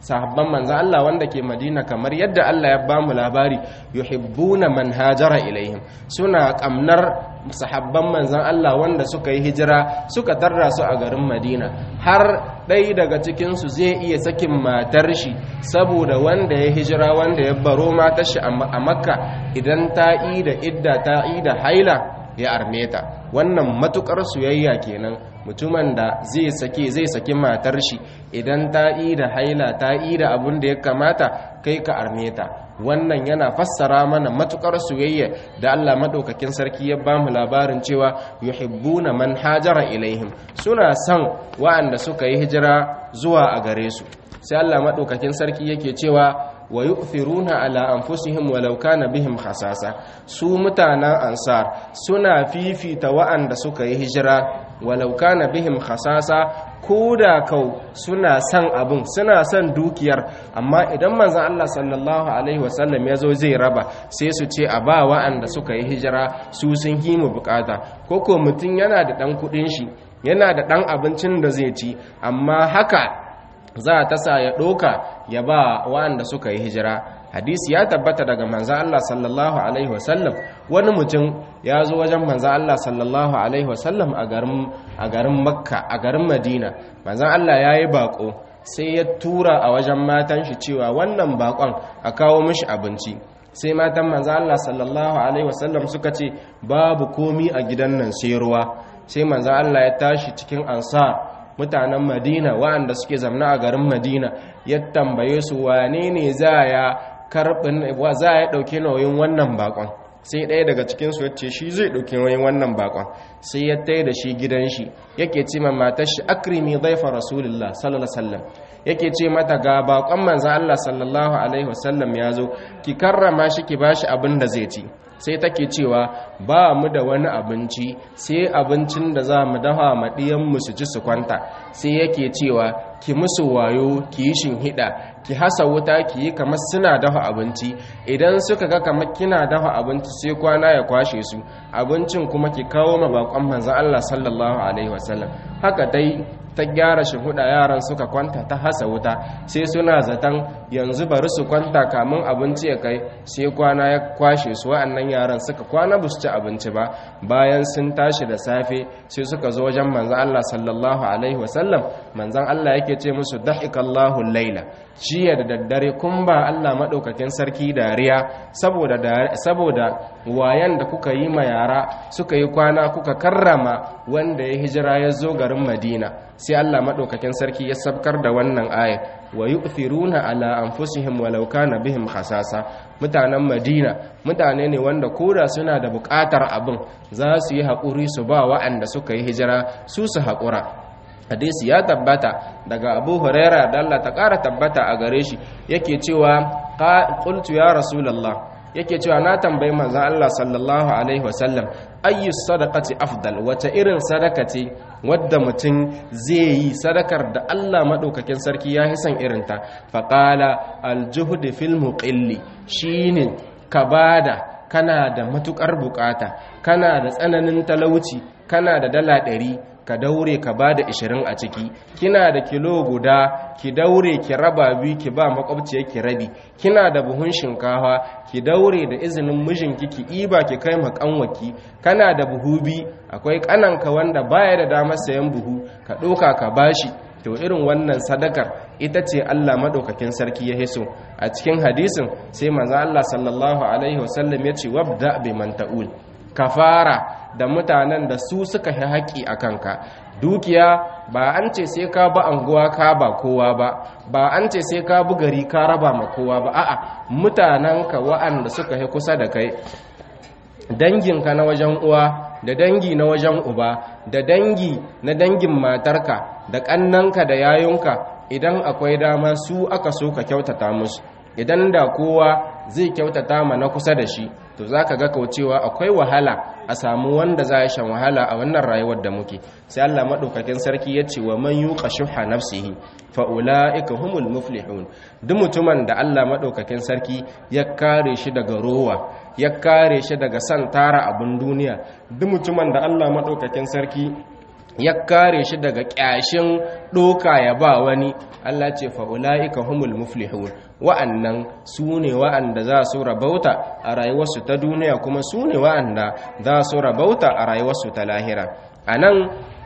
sahabban manzan Allah wanda ke Madina kamar yadda Allah ya ba mu labari yuhibbuna man hajara ilaihim suna kamnar sahabban manzan Allah wanda suka yi hijira suka tarra su a garin Madina har ɗaya daga cikinsu zai iya sakin matar shi saboda wanda ya hijira wanda ya baro matar shi a makka idan ta yi da idda ta yi da haila ya arme ta wannan matukar soyayya kenan mutumin da zai sake zai saki matar shi idan ta yi da haila ta yi da abin da ya kamata kai ka arme ta wannan yana fassara mana matukar soyayya da Allah madaukakin sarki ya bamu labarin cewa yuhibbuna man hajara ilaihim suna son wa'anda suka yi hijira zuwa a gare su sai Allah madaukakin sarki yake cewa wa yu'thiruna ala anfusihim walau kana bihim khasasa su mutanen ansar suna fifita wa'anda suka yi hijira walau kana bihim khasasa koda kau suna son abin suna son dukiyar amma idan manzon Allah sallallahu alaihi wasallam ya zo zai raba sai su ce a ba wa'anda suka yi hijira su sun yi mu bukata koko mutum yana da dan kudin shi yana da dan abincin da zai ci amma haka za ta sa ya ɗoka ya ba wa'anda suka yi hijira hadisi ya tabbata daga manzan Allah sallallahu alaihi wasallam wani mutum ya zo wajen manzan Allah sallallahu alaihi wasallam a garin makka a garin madina manzan Allah ya yi bako sai ya tura a wajen matan shi cewa wannan bakon a kawo mishi abinci sai matan manzan Allah sallallahu alaihi wasallam suka ce babu komi a gidan nan sai ruwa sai manzan Allah ya tashi cikin ansar mutanen madina waɗanda suke zamna a garin madina ya tambaye su wane ne za ya karɓin za ya ɗauki nauyin wannan bakon sai ɗaya daga cikinsu ya ce shi zai ɗauki nauyin wannan bakon sai ya tai da shi gidan shi yake ce ma matar shi akrimi dhaifa rasulullah sallallahu alaihi wasallam yake ce mata ga bakon manzo Allah sallallahu alaihi wasallam ya zo ki karrama shi ki bashi abin da zai ci sai take cewa ba mu da wani abinci sai abincin da za mu dafa ma mu su ci su kwanta sai yake cewa ki musu wayo ki yi shinhiɗa ki hasa wuta ki yi kamar suna dafa abinci idan suka ga kamar kina dafa abinci sai kwana ya kwashe su abincin kuma ki kawo ma bakon manzon Allah sallallahu alaihi wasallam haka dai ta gyara huda yaran suka kwanta ta hasa wuta sai suna zaton yanzu bari su kwanta kamun abinci ya kai sai kwana ya kwashe su wa'annan yaran suka kwana ba su ci abinci ba bayan sun tashi da safe sai suka zo wajen manzan Allah sallallahu alaihi wasallam manzan Allah yake ce musu dahikallahu laila jiya da daddare kun ba Allah madaukakin sarki dariya saboda saboda wayan da kuka yi ma yara suka yi kwana kuka karrama wanda ya hijira ya zo garin Madina sai Allah madaukakin sarki ya sabkar da wannan aya wa yu'thiruna ala anfusihim walau kana bihim khasasa mutanen Madina mutane ne wanda koda suna da buƙatar abin za su yi haƙuri su ba wa'anda suka yi hijira su su haƙura hadisi ya tabbata daga abu huraira da Allah ta ƙara tabbata a gare shi yake cewa qultu ya rasulullah yake cewa na tambayi manzon Allah sallallahu alaihi wasallam ayyu sadaqati afdal wata irin sadaka ce wadda mutum zai yi sadakar da Allah madaukakin sarki ya hisan irinta faqala aljuhd fil muqilli shine ka bada kana da matukar bukata kana da tsananin talauci kana da dala ɗari ka daure ka ba da ishirin a ciki kina da kilo guda ki daure ki raba biyu ki ba makwabciyar ki rabi kina da buhun shinkafa ki daure da izinin mijinki ki iba ki kai makanwaki kana da buhu bi akwai kananka wanda baya da damar sayan buhu ka ɗoka ka bashi to irin wannan sadakar ita ce Allah madaukakin sarki ya hiso a cikin hadisin sai manzo Allah sallallahu alaihi wasallam ya ce wabda bi man ta'ul kafara da mutanen da su suka yi haƙi a kanka dukiya ba an ce sai ka ba anguwa ka ba kowa ba ba an ce sai ka bi gari ka raba ma kowa ba a'a mutanenka wa'anda suka yi kusa da kai danginka na wajen uwa da dangi na wajen uba da dangi na dangin matarka da ƙannanka da yayunka idan akwai dama su aka so ka kyautata musu idan da kowa zai kyautata ma na kusa da shi to za ka ga kaucewa akwai wahala a samu wanda za a shan wahala a wannan rayuwar da muke sai Allah maɗaukakin sarki ya ce wa man yuqa shuha nafsihi fa ulaika humul muflihun duk mutumin da Allah maɗaukakin sarki ya kare shi daga rowa ya kare shi daga san tara abin duniya duk mutumin da Allah maɗaukakin sarki ya kare shi daga kyashin doka ya ba wani Allah ce fa ulaika humul muflihun wa'annan su ne wa'anda za su rabauta a rayuwarsu ta duniya kuma su ne wa'anda za su rabauta a rayuwarsu ta lahira anan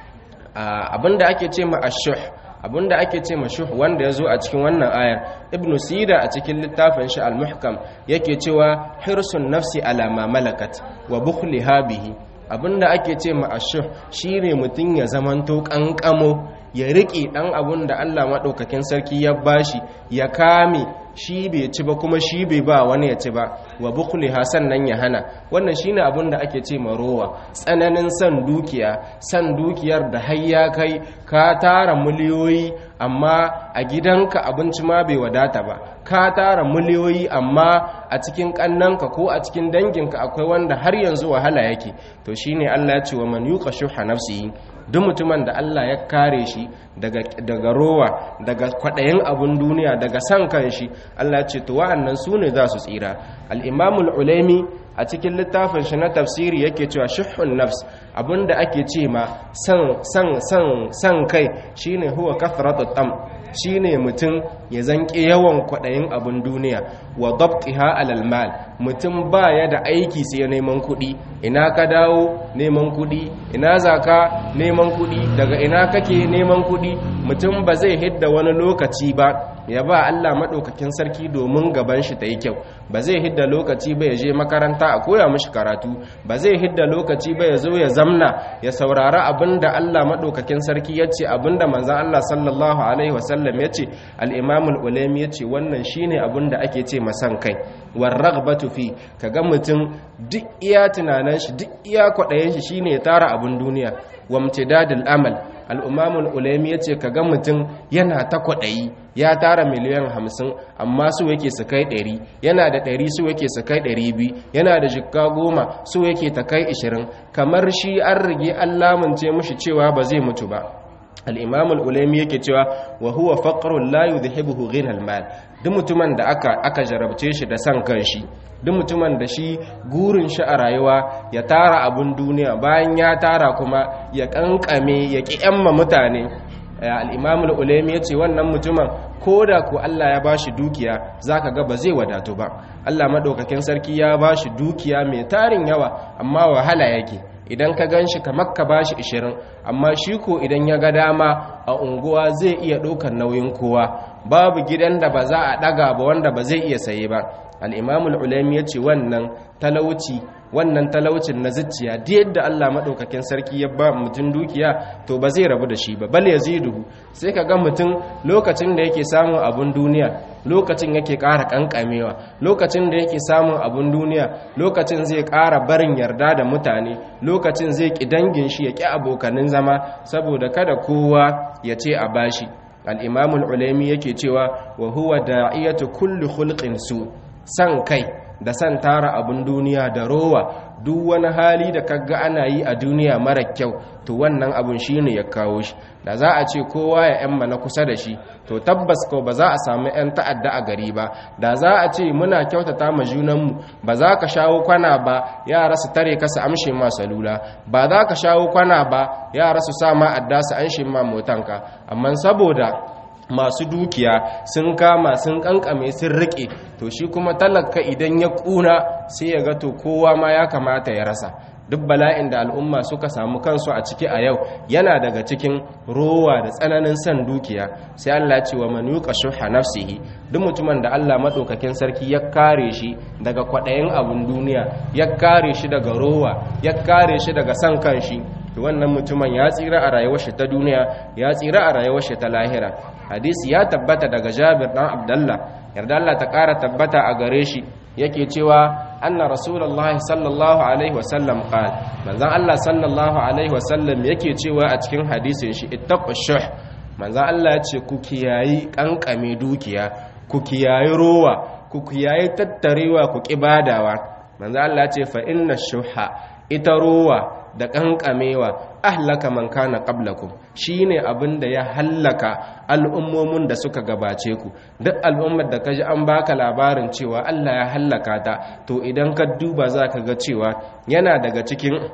abinda ake ce ma ashuh abinda ake ce mashuh wanda ya zo a cikin wannan ayar ibn sida a cikin littafin shi al-muhkam yake cewa hirsun nafsi ala ma malakat wa bukhliha bihi abinda ake ce ma ashuh shine mutun ya zamanto kankamo ya riƙe ɗan abun da Allah maɗaukakin sarki ya bashi ya kame shi bai ci ba kuma shi bai ba wani ya ci ba wa bukuli hasan nan ya hana wannan shine abun da ake ce rowa tsananin san dukiya san dukiyar da har ya kai ka tara miliyoyi amma a gidanka abinci ma bai wadata ba ka tara miliyoyi amma a cikin kannanka ko a cikin danginka akwai wanda har yanzu wahala yake to shine Allah ya ce wa man yuqa shuha nafsihi duk mutumin da Allah ya kare shi daga daga rowa daga kwadayin abun duniya daga san kan shi Allah ya ce to wa'annan su ne za su tsira al-Imam al-Ulaimi a cikin littafin shi na tafsiri yake cewa shuhun nafs abinda ake ce ma san san san san kai shine huwa kathratu tam shine mutum ya zanke yawan kwaɗayin abin duniya wa dabtiha alal mal mutum baya da aiki sai neman kuɗi ina ka dawo neman kuɗi ina zaka neman kuɗi daga ina kake neman kuɗi mutum ba zai hidda wani lokaci ba ya ba Allah maɗaukakin sarki domin gaban shi ta yi kyau ba zai hidda lokaci ba ya je makaranta a koya mashi karatu ba zai hidda lokaci ba ya zo ya zamna ya saurari abin da Allah maɗaukakin sarki ya ce abin da manzan Allah sallallahu alaihi wasallam ya ce al'imamul ulami ya ce wannan shi ne abin da ake ce masan kai warrag batufi ka ga mutum duk iya tunanin shi duk iya kwaɗayen shi shi ne ya tara abin duniya wamtidadul amal al'umamul ulami ya ce ka ga mutum yana ta kwaɗayi ya tara miliyan hamsin amma su yake su kai ɗari yana da ɗari su yake su kai ɗari biyu yana da jikka goma su yake ta kai ishirin kamar shi an rige an lamunce mushi cewa ba zai mutu ba al'imamul ulami yake cewa wa huwa faƙarun layu da hebuhu ghinal mal duk mutumin da aka, aka jarabce shi da san kan shi duk mutumin da shi gurin shi a rayuwa ya tara abun duniya bayan ya tara kuma ya kankame ya ƙi yamma mutane al'imamul ulami ya ce wannan mutumin ko da ku Allah ya bashi dukiya za ka ga ba zai wadatu ba Allah maɗaukakin sarki ya bashi dukiya mai tarin yawa amma wahala yake idan ka gan shi kamar ka ba shi ishirin amma shi ko idan ya ga dama a unguwa zai iya ɗaukar nauyin kowa babu gidan da ba za a ɗaga ba wanda ba zai iya saye ba al'imamul ulami ya ce wannan talauci wannan talaucin na zuciya da yadda Allah maɗaukakin sarki ya ba mutum dukiya to ba zai rabu da shi ba bal ya ziduhu sai ka ga mutum lokacin da yake samun abun duniya lokacin yake ƙara ƙanƙamewa lokacin da yake samun abun duniya lokacin zai ƙara barin yarda da mutane lokacin zai ƙi dangin shi ya ƙi abokanin zama saboda kada kowa ya ce a bashi al'imamul ulami yake cewa wa huwa da'iyatu kulli hulqin su san kai da san tara abin duniya da rowa duk wani hali da kaga ana yi a duniya mara kyau to wannan abun shine ya kawo shi da za a ce kowa ya yan na kusa da shi to tabbas ko ba za a samu yan ta'adda a gari ba da za a ce muna kyautata ma junanmu ba za ka shawo kwana ba yara su tare ka su amshe ma salula ba za ka shawo kwana ba yara su sa ma adda su anshe ma motanka amma saboda masu dukiya sun kama sun kankame sun rike to shi kuma talaka idan ya kuna sai ya ga to kowa ma ya kamata ya rasa duk bala'in da al'umma suka samu kansu a ciki a yau yana daga cikin rowa da tsananin san dukiya sai Allah ce wa man yuqa shuha nafsihi duk mutumin da Allah madaukakin sarki ya kare shi daga kwadayin abun duniya ya kare shi daga rowa ya kare shi daga san kanshi to wannan mutumin ya tsira a rayuwar shi ta duniya ya tsira a rayuwar shi ta lahira hadisi ya tabbata daga Jabir dan Abdullah yarda Allah ta kara tabbata a gare shi yake cewa anna rasulullahi sallallahu alaihi wasallam qal manzon Allah sallallahu alaihi wasallam yake cewa a cikin hadisin shi ittaqu shuh manzon Allah ya ce ku kiyayi kankame dukiya ku kiyayi rowa ku kiyayi tattarewa ku kibadawa manzon Allah ya ce fa inna shuha ita rowa da kankamewa ahlaka man kana qablakum shine abin da ya hallaka al'ummomin da suka gabace ku duk al'ummar da kaji an baka labarin cewa Allah ya hallaka ta to idan ka duba zaka ga cewa yana daga cikin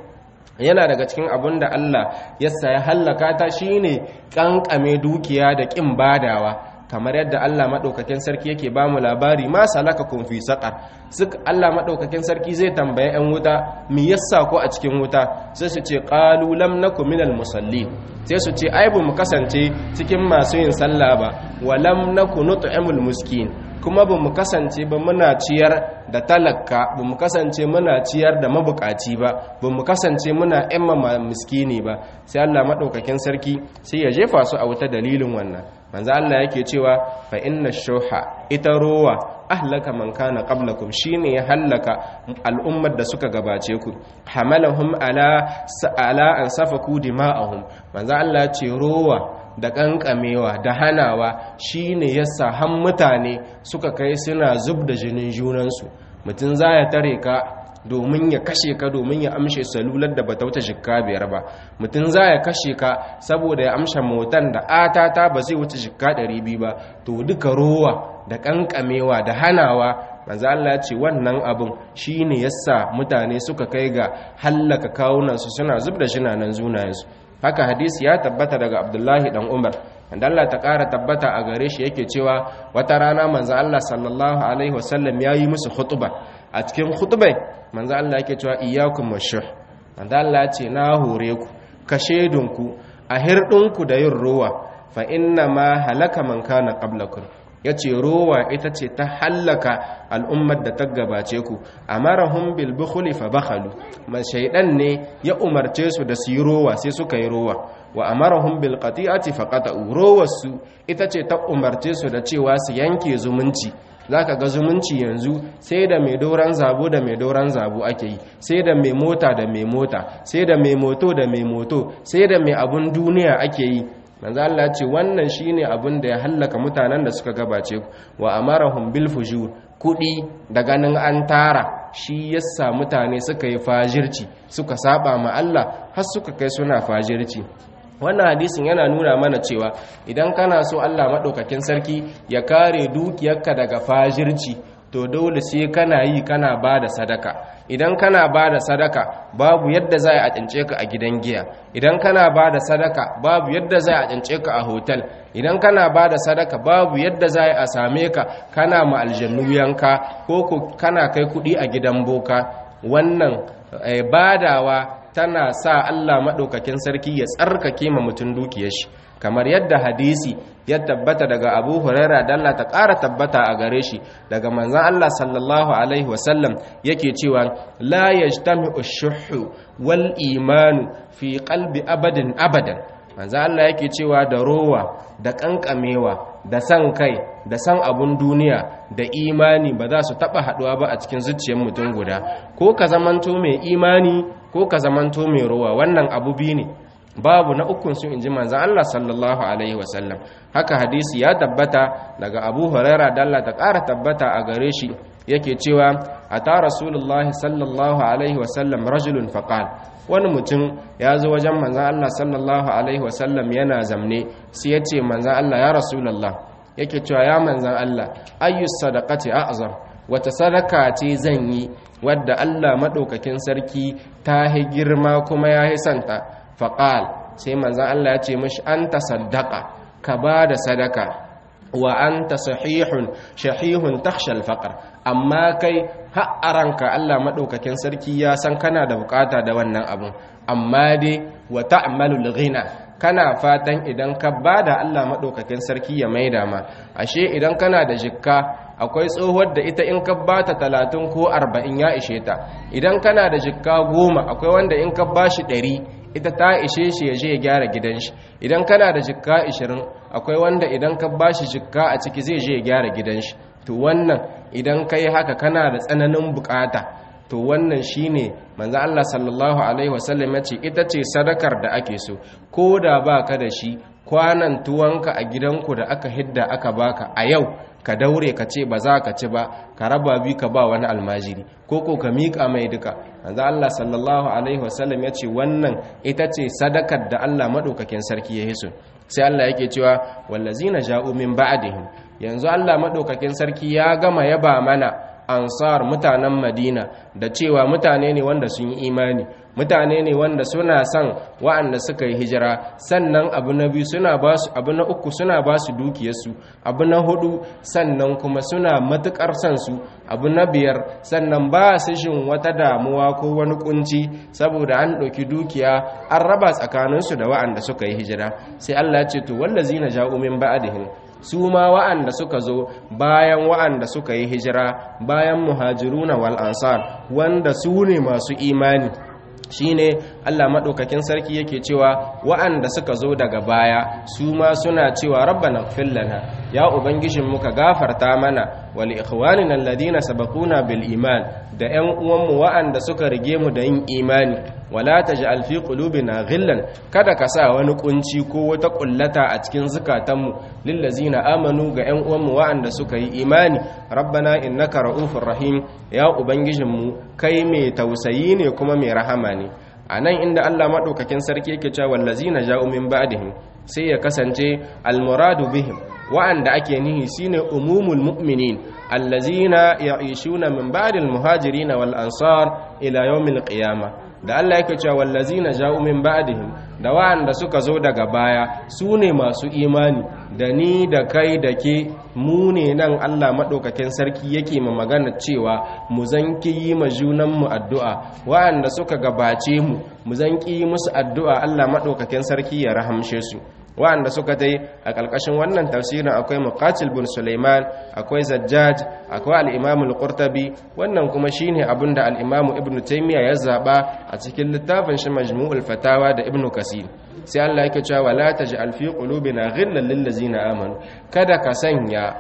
yana daga cikin abin da Allah ya saya hallaka ta shine kankame dukiya da kin badawa kamar yadda Allah maɗaukakin sarki yake ba mu labari ma salaka kun fi saƙar suk Allah maɗaukakin sarki zai tambaye 'yan wuta mi yassa ko a cikin wuta sai su ce qalu lam nakum minal musallin sai su ce ai mu kasance cikin masu yin sallah ba wa lam nakum nut'imul miskin kuma ba mu kasance ba muna ciyar da talaka ba mu kasance muna ciyar da mabukaci ba ba mu kasance muna yamma miskini ba sai Allah maɗaukakin sarki sai ya jefa su a wuta dalilin wannan manzo Allah yake cewa fa inna shuha ita rowa ahlaka man kana qablakum shine ya hallaka al'ummar da suka gabace ku hamalahum ala ala an safaku dima'ahum manzo Allah ce rowa da kankamewa da hanawa shine yasa han mutane suka kai suna zub da jinin junansu mutum za ya tare ka domin ya kashe ka domin ya amshe salular da bata wuce jikka biyar ba mutum za ya kashe ka saboda ya amshe motan da atata ba zai wuce jikka ɗari biyu ba to duka rowa da kankamewa da hanawa manzo Allah ce wannan abin shine yasa mutane suka kai ga hallaka kawunansu suna zub da jinanan zunayensu haka hadisi ya tabbata daga Abdullahi dan Umar wanda Allah ta ƙara tabbata a gare shi yake cewa wata rana manzo Allah sallallahu alaihi wasallam yayi musu khutba a cikin khutbai manzo Allah yake cewa iyyakum washuh manzo Allah ce na hore ku ka shedunku a hirdinku da yin ruwa fa inna ma halaka man kana qablakum yace rowa ita ce ta hallaka al'ummar da ta gabace ku amarahum bil bukhli fa bakhalu man shaydan ne ya umarce su da su yi rowa sai suka yi rowa wa amarahum bil qati'ati fa qata'u rowarsu ita ce ta umarce su da cewa su yanke zumunci zaka ga zumunci yanzu sai da mai doran zabo da mai doran zabo ake yi sai da mai mota da mai mota sai da mai moto da mai moto sai da mai abun duniya ake yi manzo Allah ce wannan shine abun da ya hallaka mutanen da suka gabace wa amarahum bil fujur kudi da ganin an tara shi yasa mutane suka yi fajirci suka saba ma Allah har suka kai suna fajirci wannan hadisin yana nuna mana cewa idan kana so Allah maɗaukakin sarki ya kare dukiyarka daga fajirci to dole sai kana yi kana ba da sadaka idan kana ba da sadaka babu yadda za a cince ka a gidan giya idan kana ba da sadaka babu yadda za a cince ka a hotel idan kana ba da sadaka babu yadda za a same ka kana ma aljannu yanka ko kana kai kuɗi a gidan boka wannan badawa tana sa Allah maɗaukakin sarki ya tsarkake ma mutum dukiyar shi kamar yadda hadisi ya tabbata daga abu huraira da Allah ta ƙara tabbata a gare shi daga manzan Allah sallallahu alaihi wasallam yake cewa la yajtami'u shuhu wal imanu fi qalbi abadin abadan manzan Allah yake cewa da rowa da kankamewa da san kai da san abun duniya da imani ba za su taba haduwa ba a cikin zuciyar mutum guda ko ka zamanto mai imani ko ka zamanto mai rowa wannan abu biyu ne babu na ukun su inji manzan Allah sallallahu alaihi wasallam haka hadisi ya tabbata daga Abu Huraira da Allah ta ƙara tabbata a gare shi yake cewa ata Rasulullah sallallahu alaihi wasallam rajulun faqal wani mutum ya zo wajen manzan Allah sallallahu alaihi wasallam yana zamne sai ya ce manzan Allah ya Rasulullah yake cewa ya manzan Allah ayyus sadaqati a'zam wata sadaka ce zan yi wadda Allah madaukakin sarki ta hi girma kuma ya hi santa faƙal sai manzan Allah ya ce mashi an ta sadaka ka ba da sadaka wa an ta sahihun shahihun takshal faƙar amma kai ha'aranka Allah maɗaukakin sarki ya san kana da bukata da wannan abin amma dai wa ta'malul ghina kana fatan idan ka ba da Allah maɗaukakin sarki ya maida ma ashe idan kana da jikka akwai tsohuwar da ita in ka ba ta talatin ko arba'in ya ishe ta idan kana da jikka goma akwai wanda in ka ba shi ɗari ita ta ishe shi ya je ya gyara gidan shi idan kana da jikka 20 akwai wanda idan ka bashi jikka a ciki zai je ya gyara gidan shi to wannan idan kai haka kana da tsananin bukata to wannan shine manzo Allah sallallahu alaihi wasallam yace ita ce sadakar da ake so ko da baka da shi kwanan tuwanka a gidanku da aka hidda aka baka a yau ka daure ka ce ba za ka ci ba ka raba bi ka ba wani almajiri ko ko ka miƙa mai duka manzo Allah sallallahu alaihi wasallam ya ce wannan ita ce sadakar da Allah madaukakin sarki ya hiso sai Allah yake cewa wallazina ja'u min ba'dihim yanzu Allah madaukakin sarki ya gama yaba mana ansar mutanen madina da cewa mutane ne wanda sun yi imani mutane ne wanda suna son wa'anda suka yi hijira sannan abu na biyu suna ba su abu na uku suna ba su dukiyarsu abu na hudu sannan kuma suna matukar son su abu na biyar sannan ba su shin wata damuwa ko wani kunci saboda an ɗauki dukiya an raba tsakaninsu da wa'anda suka yi hijira sai Allah ya ce to wallazina ja'u min ba'dihim su ma wa'anda suka zo bayan wa'anda suka yi hijira bayan muhajiruna wal ansar wanda su ne masu imani shine Allah maɗaukakin sarki yake cewa wa'anda suka zo daga baya su ma suna cewa rabbana ighfir lana ya ubangijin muka gafarta mana wal ikhwanina alladhina sabaquna bil iman da ƴan uwanmu wa'anda suka rige mu da yin imani wala taj'al fi qulubina ghillan kada ka sa wani kunci ko wata kullata a cikin zukatanmu lillazina amanu ga ƴan uwanmu wa'anda suka yi imani rabbana innaka ra'ufur rahim ya ubangijinmu kai mai tausayi ne kuma mai rahama ne a nan inda Allah maɗaukakin sarki yake cewa wallazina ja'u min ba'dihim sai ya kasance almuradu bihim wa'anda ake nihi shine umumul mu'minin allazina ya'ishuna min ba'dil muhajirin wal ansar ila yawmil qiyamah da Allah yake cewa wallazina ja'u min ba'dihim da wa'anda suka zo daga baya su ne masu imani da ni da kai da ke mu ne nan Allah madaukakin sarki yake ma magana cewa mu zanki yi ma junan mu addu'a wa'anda suka gabace mu mu zanki yi musu addu'a Allah madaukakin sarki ya rahamshe su wa'anda suka dai a ƙarƙashin wannan tafsirin akwai muqatil bin Sulaiman akwai Zajjaj akwai al-Imam al-Qurtubi wannan kuma shine abinda al-Imam Ibn Taymiyyah ya zaba a cikin littafin shi Majmu'ul Fatawa da Ibn Kasir sai Allah yake cewa wala taj'al fi qulubina ghillan lil ladzina amanu kada ka sanya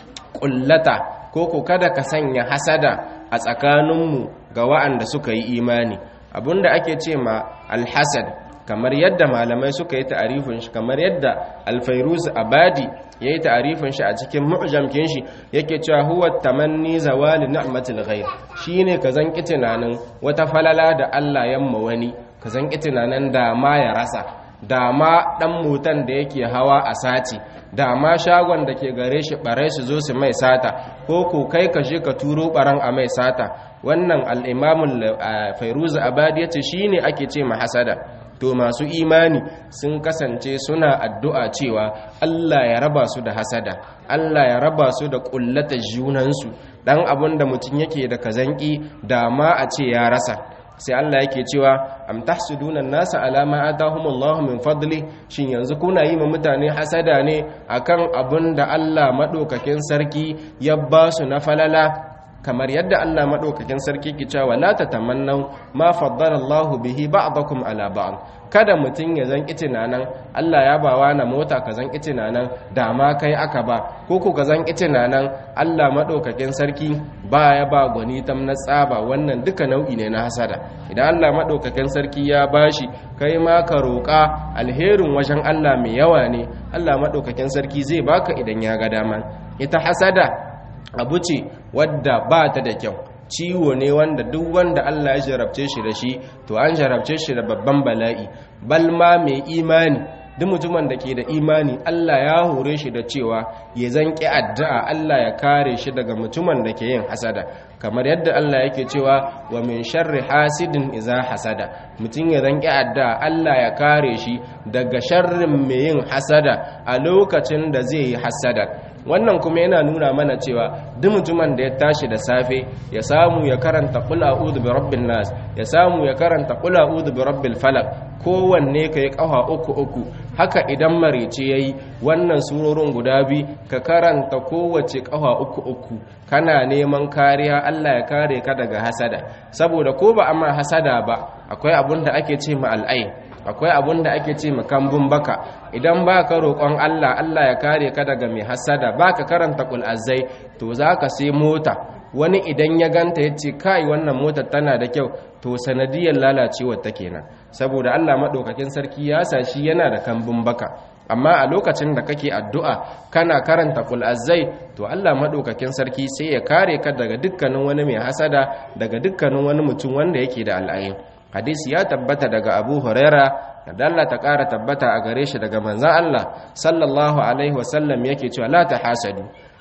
kullata ko ko kada ka sanya hasada a tsakaninmu ga wa'anda suka yi imani abinda ake ce ma al-hasad kamar yadda malamai suka yi ta'arifin shi kamar yadda alfairuz abadi ya yi ta'arifin shi a cikin mu'jamkin shi yake cewa huwa tamanni zawali ni'matil ghair shine ka zanki tunanin wata falala da Allah yamma wani ka zanki tunanin da ma ya rasa da ma dan motan da yake hawa a sati da ma shagon da ke gare shi bare su zo su mai sata ko ko kai ka je ka turo baran a mai sata wannan al-imamul fairuz abadi yace shine ake ce ma hasada to masu imani sun kasance suna addu'a cewa Allah ya raba su da hasada Allah ya raba su da kullata junansu dan abin da mutum yake da kazanki da ma a ce ya rasa sai Allah yake cewa am tahsuduna an-nasa ala ma atahumullahu min fadli shin yanzu kuna yi ma mutane hasada ne akan abin da Allah madaukakin sarki ya ba su na falala kamar yadda Allah madaukakin sarki ke cewa la tatamannu ma faddala Allah bihi ba'dakum ala ba'd kada mutun ya zan tunanan Allah ya bawa na mota ka zan tunanan da ma kai aka ba ko ku ka zan tunanan Allah madaukakin sarki ba ya ba gwani tam na tsaba wannan duka nau'i ne na hasada idan Allah madaukakin sarki ya bashi kai ma ka roƙa alherin wajen Allah mai yawa ne Allah madaukakin sarki zai baka idan ya ga dama ita hasada abu ce wadda ba ta da kyau ciwo ne wanda duk wanda Allah ya jarabce shi da shi to an jarabce shi da babban bala'i balma mai imani duk mutumin da ke da imani Allah ya hore shi da cewa ya zanki addu'a Allah ya kare shi daga mutumin da ke yin hasada kamar yadda Allah yake cewa wa min sharri hasidin iza hasada mutum ya zanki addu'a Allah ya kare shi daga sharrin mai yin hasada a lokacin da zai yi hasada wannan kuma yana nuna mana cewa duk mutumin da ya tashi da safe ya samu ya karanta qul a'udhu bi rabbin nas ya samu ya karanta qul a'udhu bi rabbil falaq kowanne kai kafa uku uku haka idan marice yayi wannan surorin guda bi ka karanta kowace kafa uku uku kana neman kariya Allah ya kare ka daga hasada saboda ko ba amma hasada ba akwai abun da ake ce ma al'ai akwai abun da ake ce makambun baka idan ba ka roƙon Allah Allah ya kare ka daga mai hasada ba ka karanta azai to za ka sai mota wani idan ya ganta ya ce kai wannan motar tana da kyau to sanadiyar lalacewar ta kenan saboda Allah maɗaukakin sarki ya sa shi yana da kambun baka amma a lokacin da kake addu'a kana karanta azai to Allah maɗaukakin sarki sai ya kare ka daga dukkanin wani mai hasada daga dukkanin wani mutum wanda yake da al'ayin hadisi ya tabbata daga abu huraira da Allah ta ƙara tabbata a gare shi daga manzan Allah sallallahu alaihi wasallam yake cewa la ta hasadu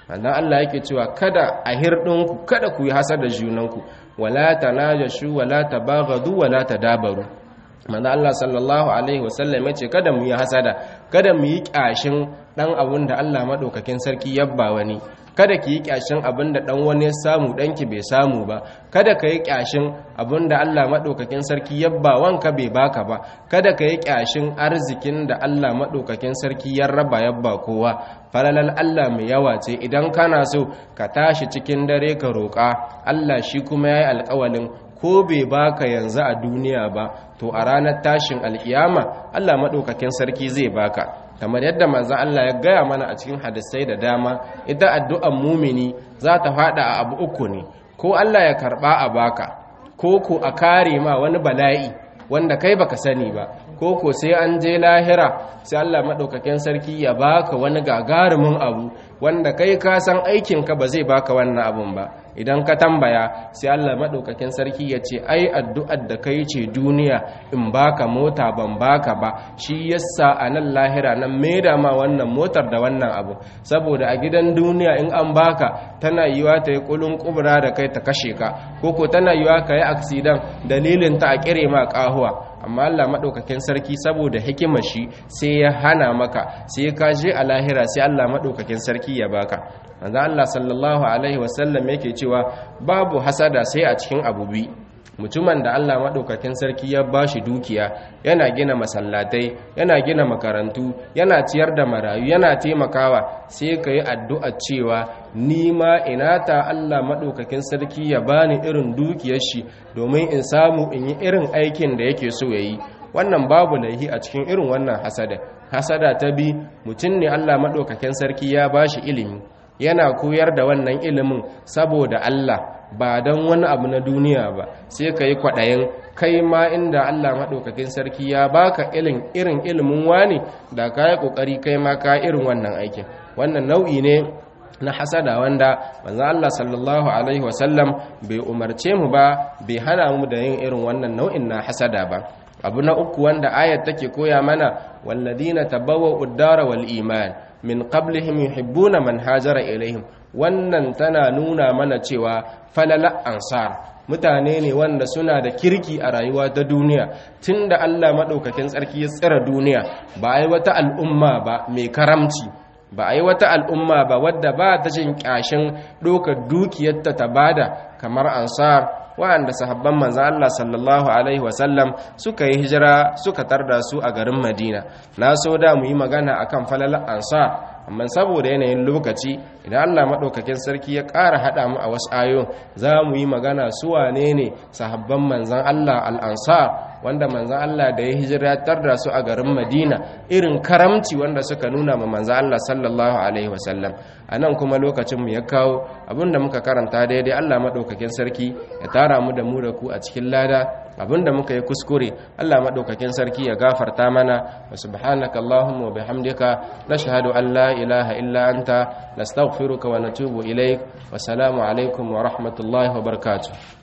annan Allah yake cewa kada a hirdinku kada ku yi hasada junanku wala tanajashu wala tabaghadu wala tadabaru manzo Allah sallallahu alaihi wasallam yace kada mu yi hasada kada mu yi kyashin dan abun da Allah madaukakin sarki yabba wani kada ki yi kyashin abin da dan wani ya samu danki bai samu ba kada ka yi kyashin abin da Allah madaukakin sarki yabba wanka bai baka ba kada ka yi kyashin arzikin da Allah madaukakin sarki ya raba yabba kowa falalal Allah mai yawa ce idan kana so ka tashi cikin dare ka roƙa Allah shi kuma yayi alƙawalin ko bai baka yanzu a duniya ba to a ranar tashin alkiyama Allah madaukakin sarki zai baka kamar yadda manzon Allah ya gaya mana a cikin hadisai da dama ita addu'an mumini za ta fada a abu uku ne ko Allah ya karba a baka ko ko a kare ma wani bala'i wanda kai baka sani ba ko ko sai an je lahira sai Allah madaukakin sarki ya baka wani gagarumin abu wanda kai ka san aikin ka ba zai baka wannan abun ba idan ka tambaya sai Allah madaukakin sarki ya ce ai addu'ar da kai ce duniya in baka mota ban baka ba shi yasa a nan lahira nan maida ma wannan motar da wannan abu saboda a gidan duniya in an baka tana yiwa ta yi kulun kubra da kai ta kashe ka ko ko tana yiwa ka yi aksidan dalilin ta a kire ma kahuwa amma Allah maɗaukakin sarki saboda hikimar shi sai ya hana maka sai ka je a lahira sai Allah maɗaukakin sarki ya baka manzo Allah sallallahu alaihi wasallam yake cewa babu hasada sai a cikin abu bi mutumin da Allah maɗaukakin sarki ya bashi dukiya yana gina masallatai yana gina makarantu yana ciyar da marayu yana taimakawa sai ka yi addu'a cewa ni ma ina ta Allah maɗaukakin sarki ya bani irin dukiyar shi domin in samu in yi irin aikin da yake so ya yi wannan babu laihi a cikin irin wannan hasada hasada ta bi mutum ne Allah maɗaukakin sarki ya bashi ilimi yana koyar da wannan ilimin saboda Allah ba don wani abu na duniya ba sai ka yi kwaɗayin kai ma inda Allah maɗaukakin sarki ya baka irin irin ilimin wani da ka yi ƙoƙari kai ma ka irin wannan aikin wannan nau'i ne na hasada wanda manzon Allah sallallahu alaihi wasallam bai umarce mu ba bai hana mu da yin irin wannan nau'in na hasada ba abu na uku wanda ayat take koya mana walladina tabawwa'u ad-dara wal iman min qablihim yuhibbuna man hajara ilaihim wannan tana nuna mana cewa falala ansar mutane ne wanda suna da kirki a rayuwa ta duniya tunda Allah madaukakin tsarki ya tsira duniya ba ai wata al'umma ba mai karamci ba ai wata al'umma ba wadda ba ta jin kyashin dokar dukiyarta ta bada kamar ansar wa'anda sahabban manzan Allah sallallahu Alaihi wasallam suka yi hijira suka tarda su a garin Madina na so da mu yi magana akan falalar ansar amma saboda yanayin lokaci idan Allah maɗaukakin sarki ya ƙara haɗa mu a wasu ayo za mu yi magana su wane ne sahabban manzan Allah al'ansar wanda manzan Allah da ya hijiratar da su a garin Madina irin karamci wanda suka nuna ma manzan Allah sallallahu alaihi wasallam a nan kuma lokacin mu ya kawo abinda muka karanta daidai Allah maɗaukakin sarki ya tara mu da mu da ku a cikin lada abinda muka yi kuskure Allah maɗaukakin sarki ya gafarta mana wa subhanaka Allahumma wa bihamdika nashhadu an la ilaha illa anta nastaghfiruka wa natubu ilaik wa salamu alaikum wa rahmatullahi wa barakatuh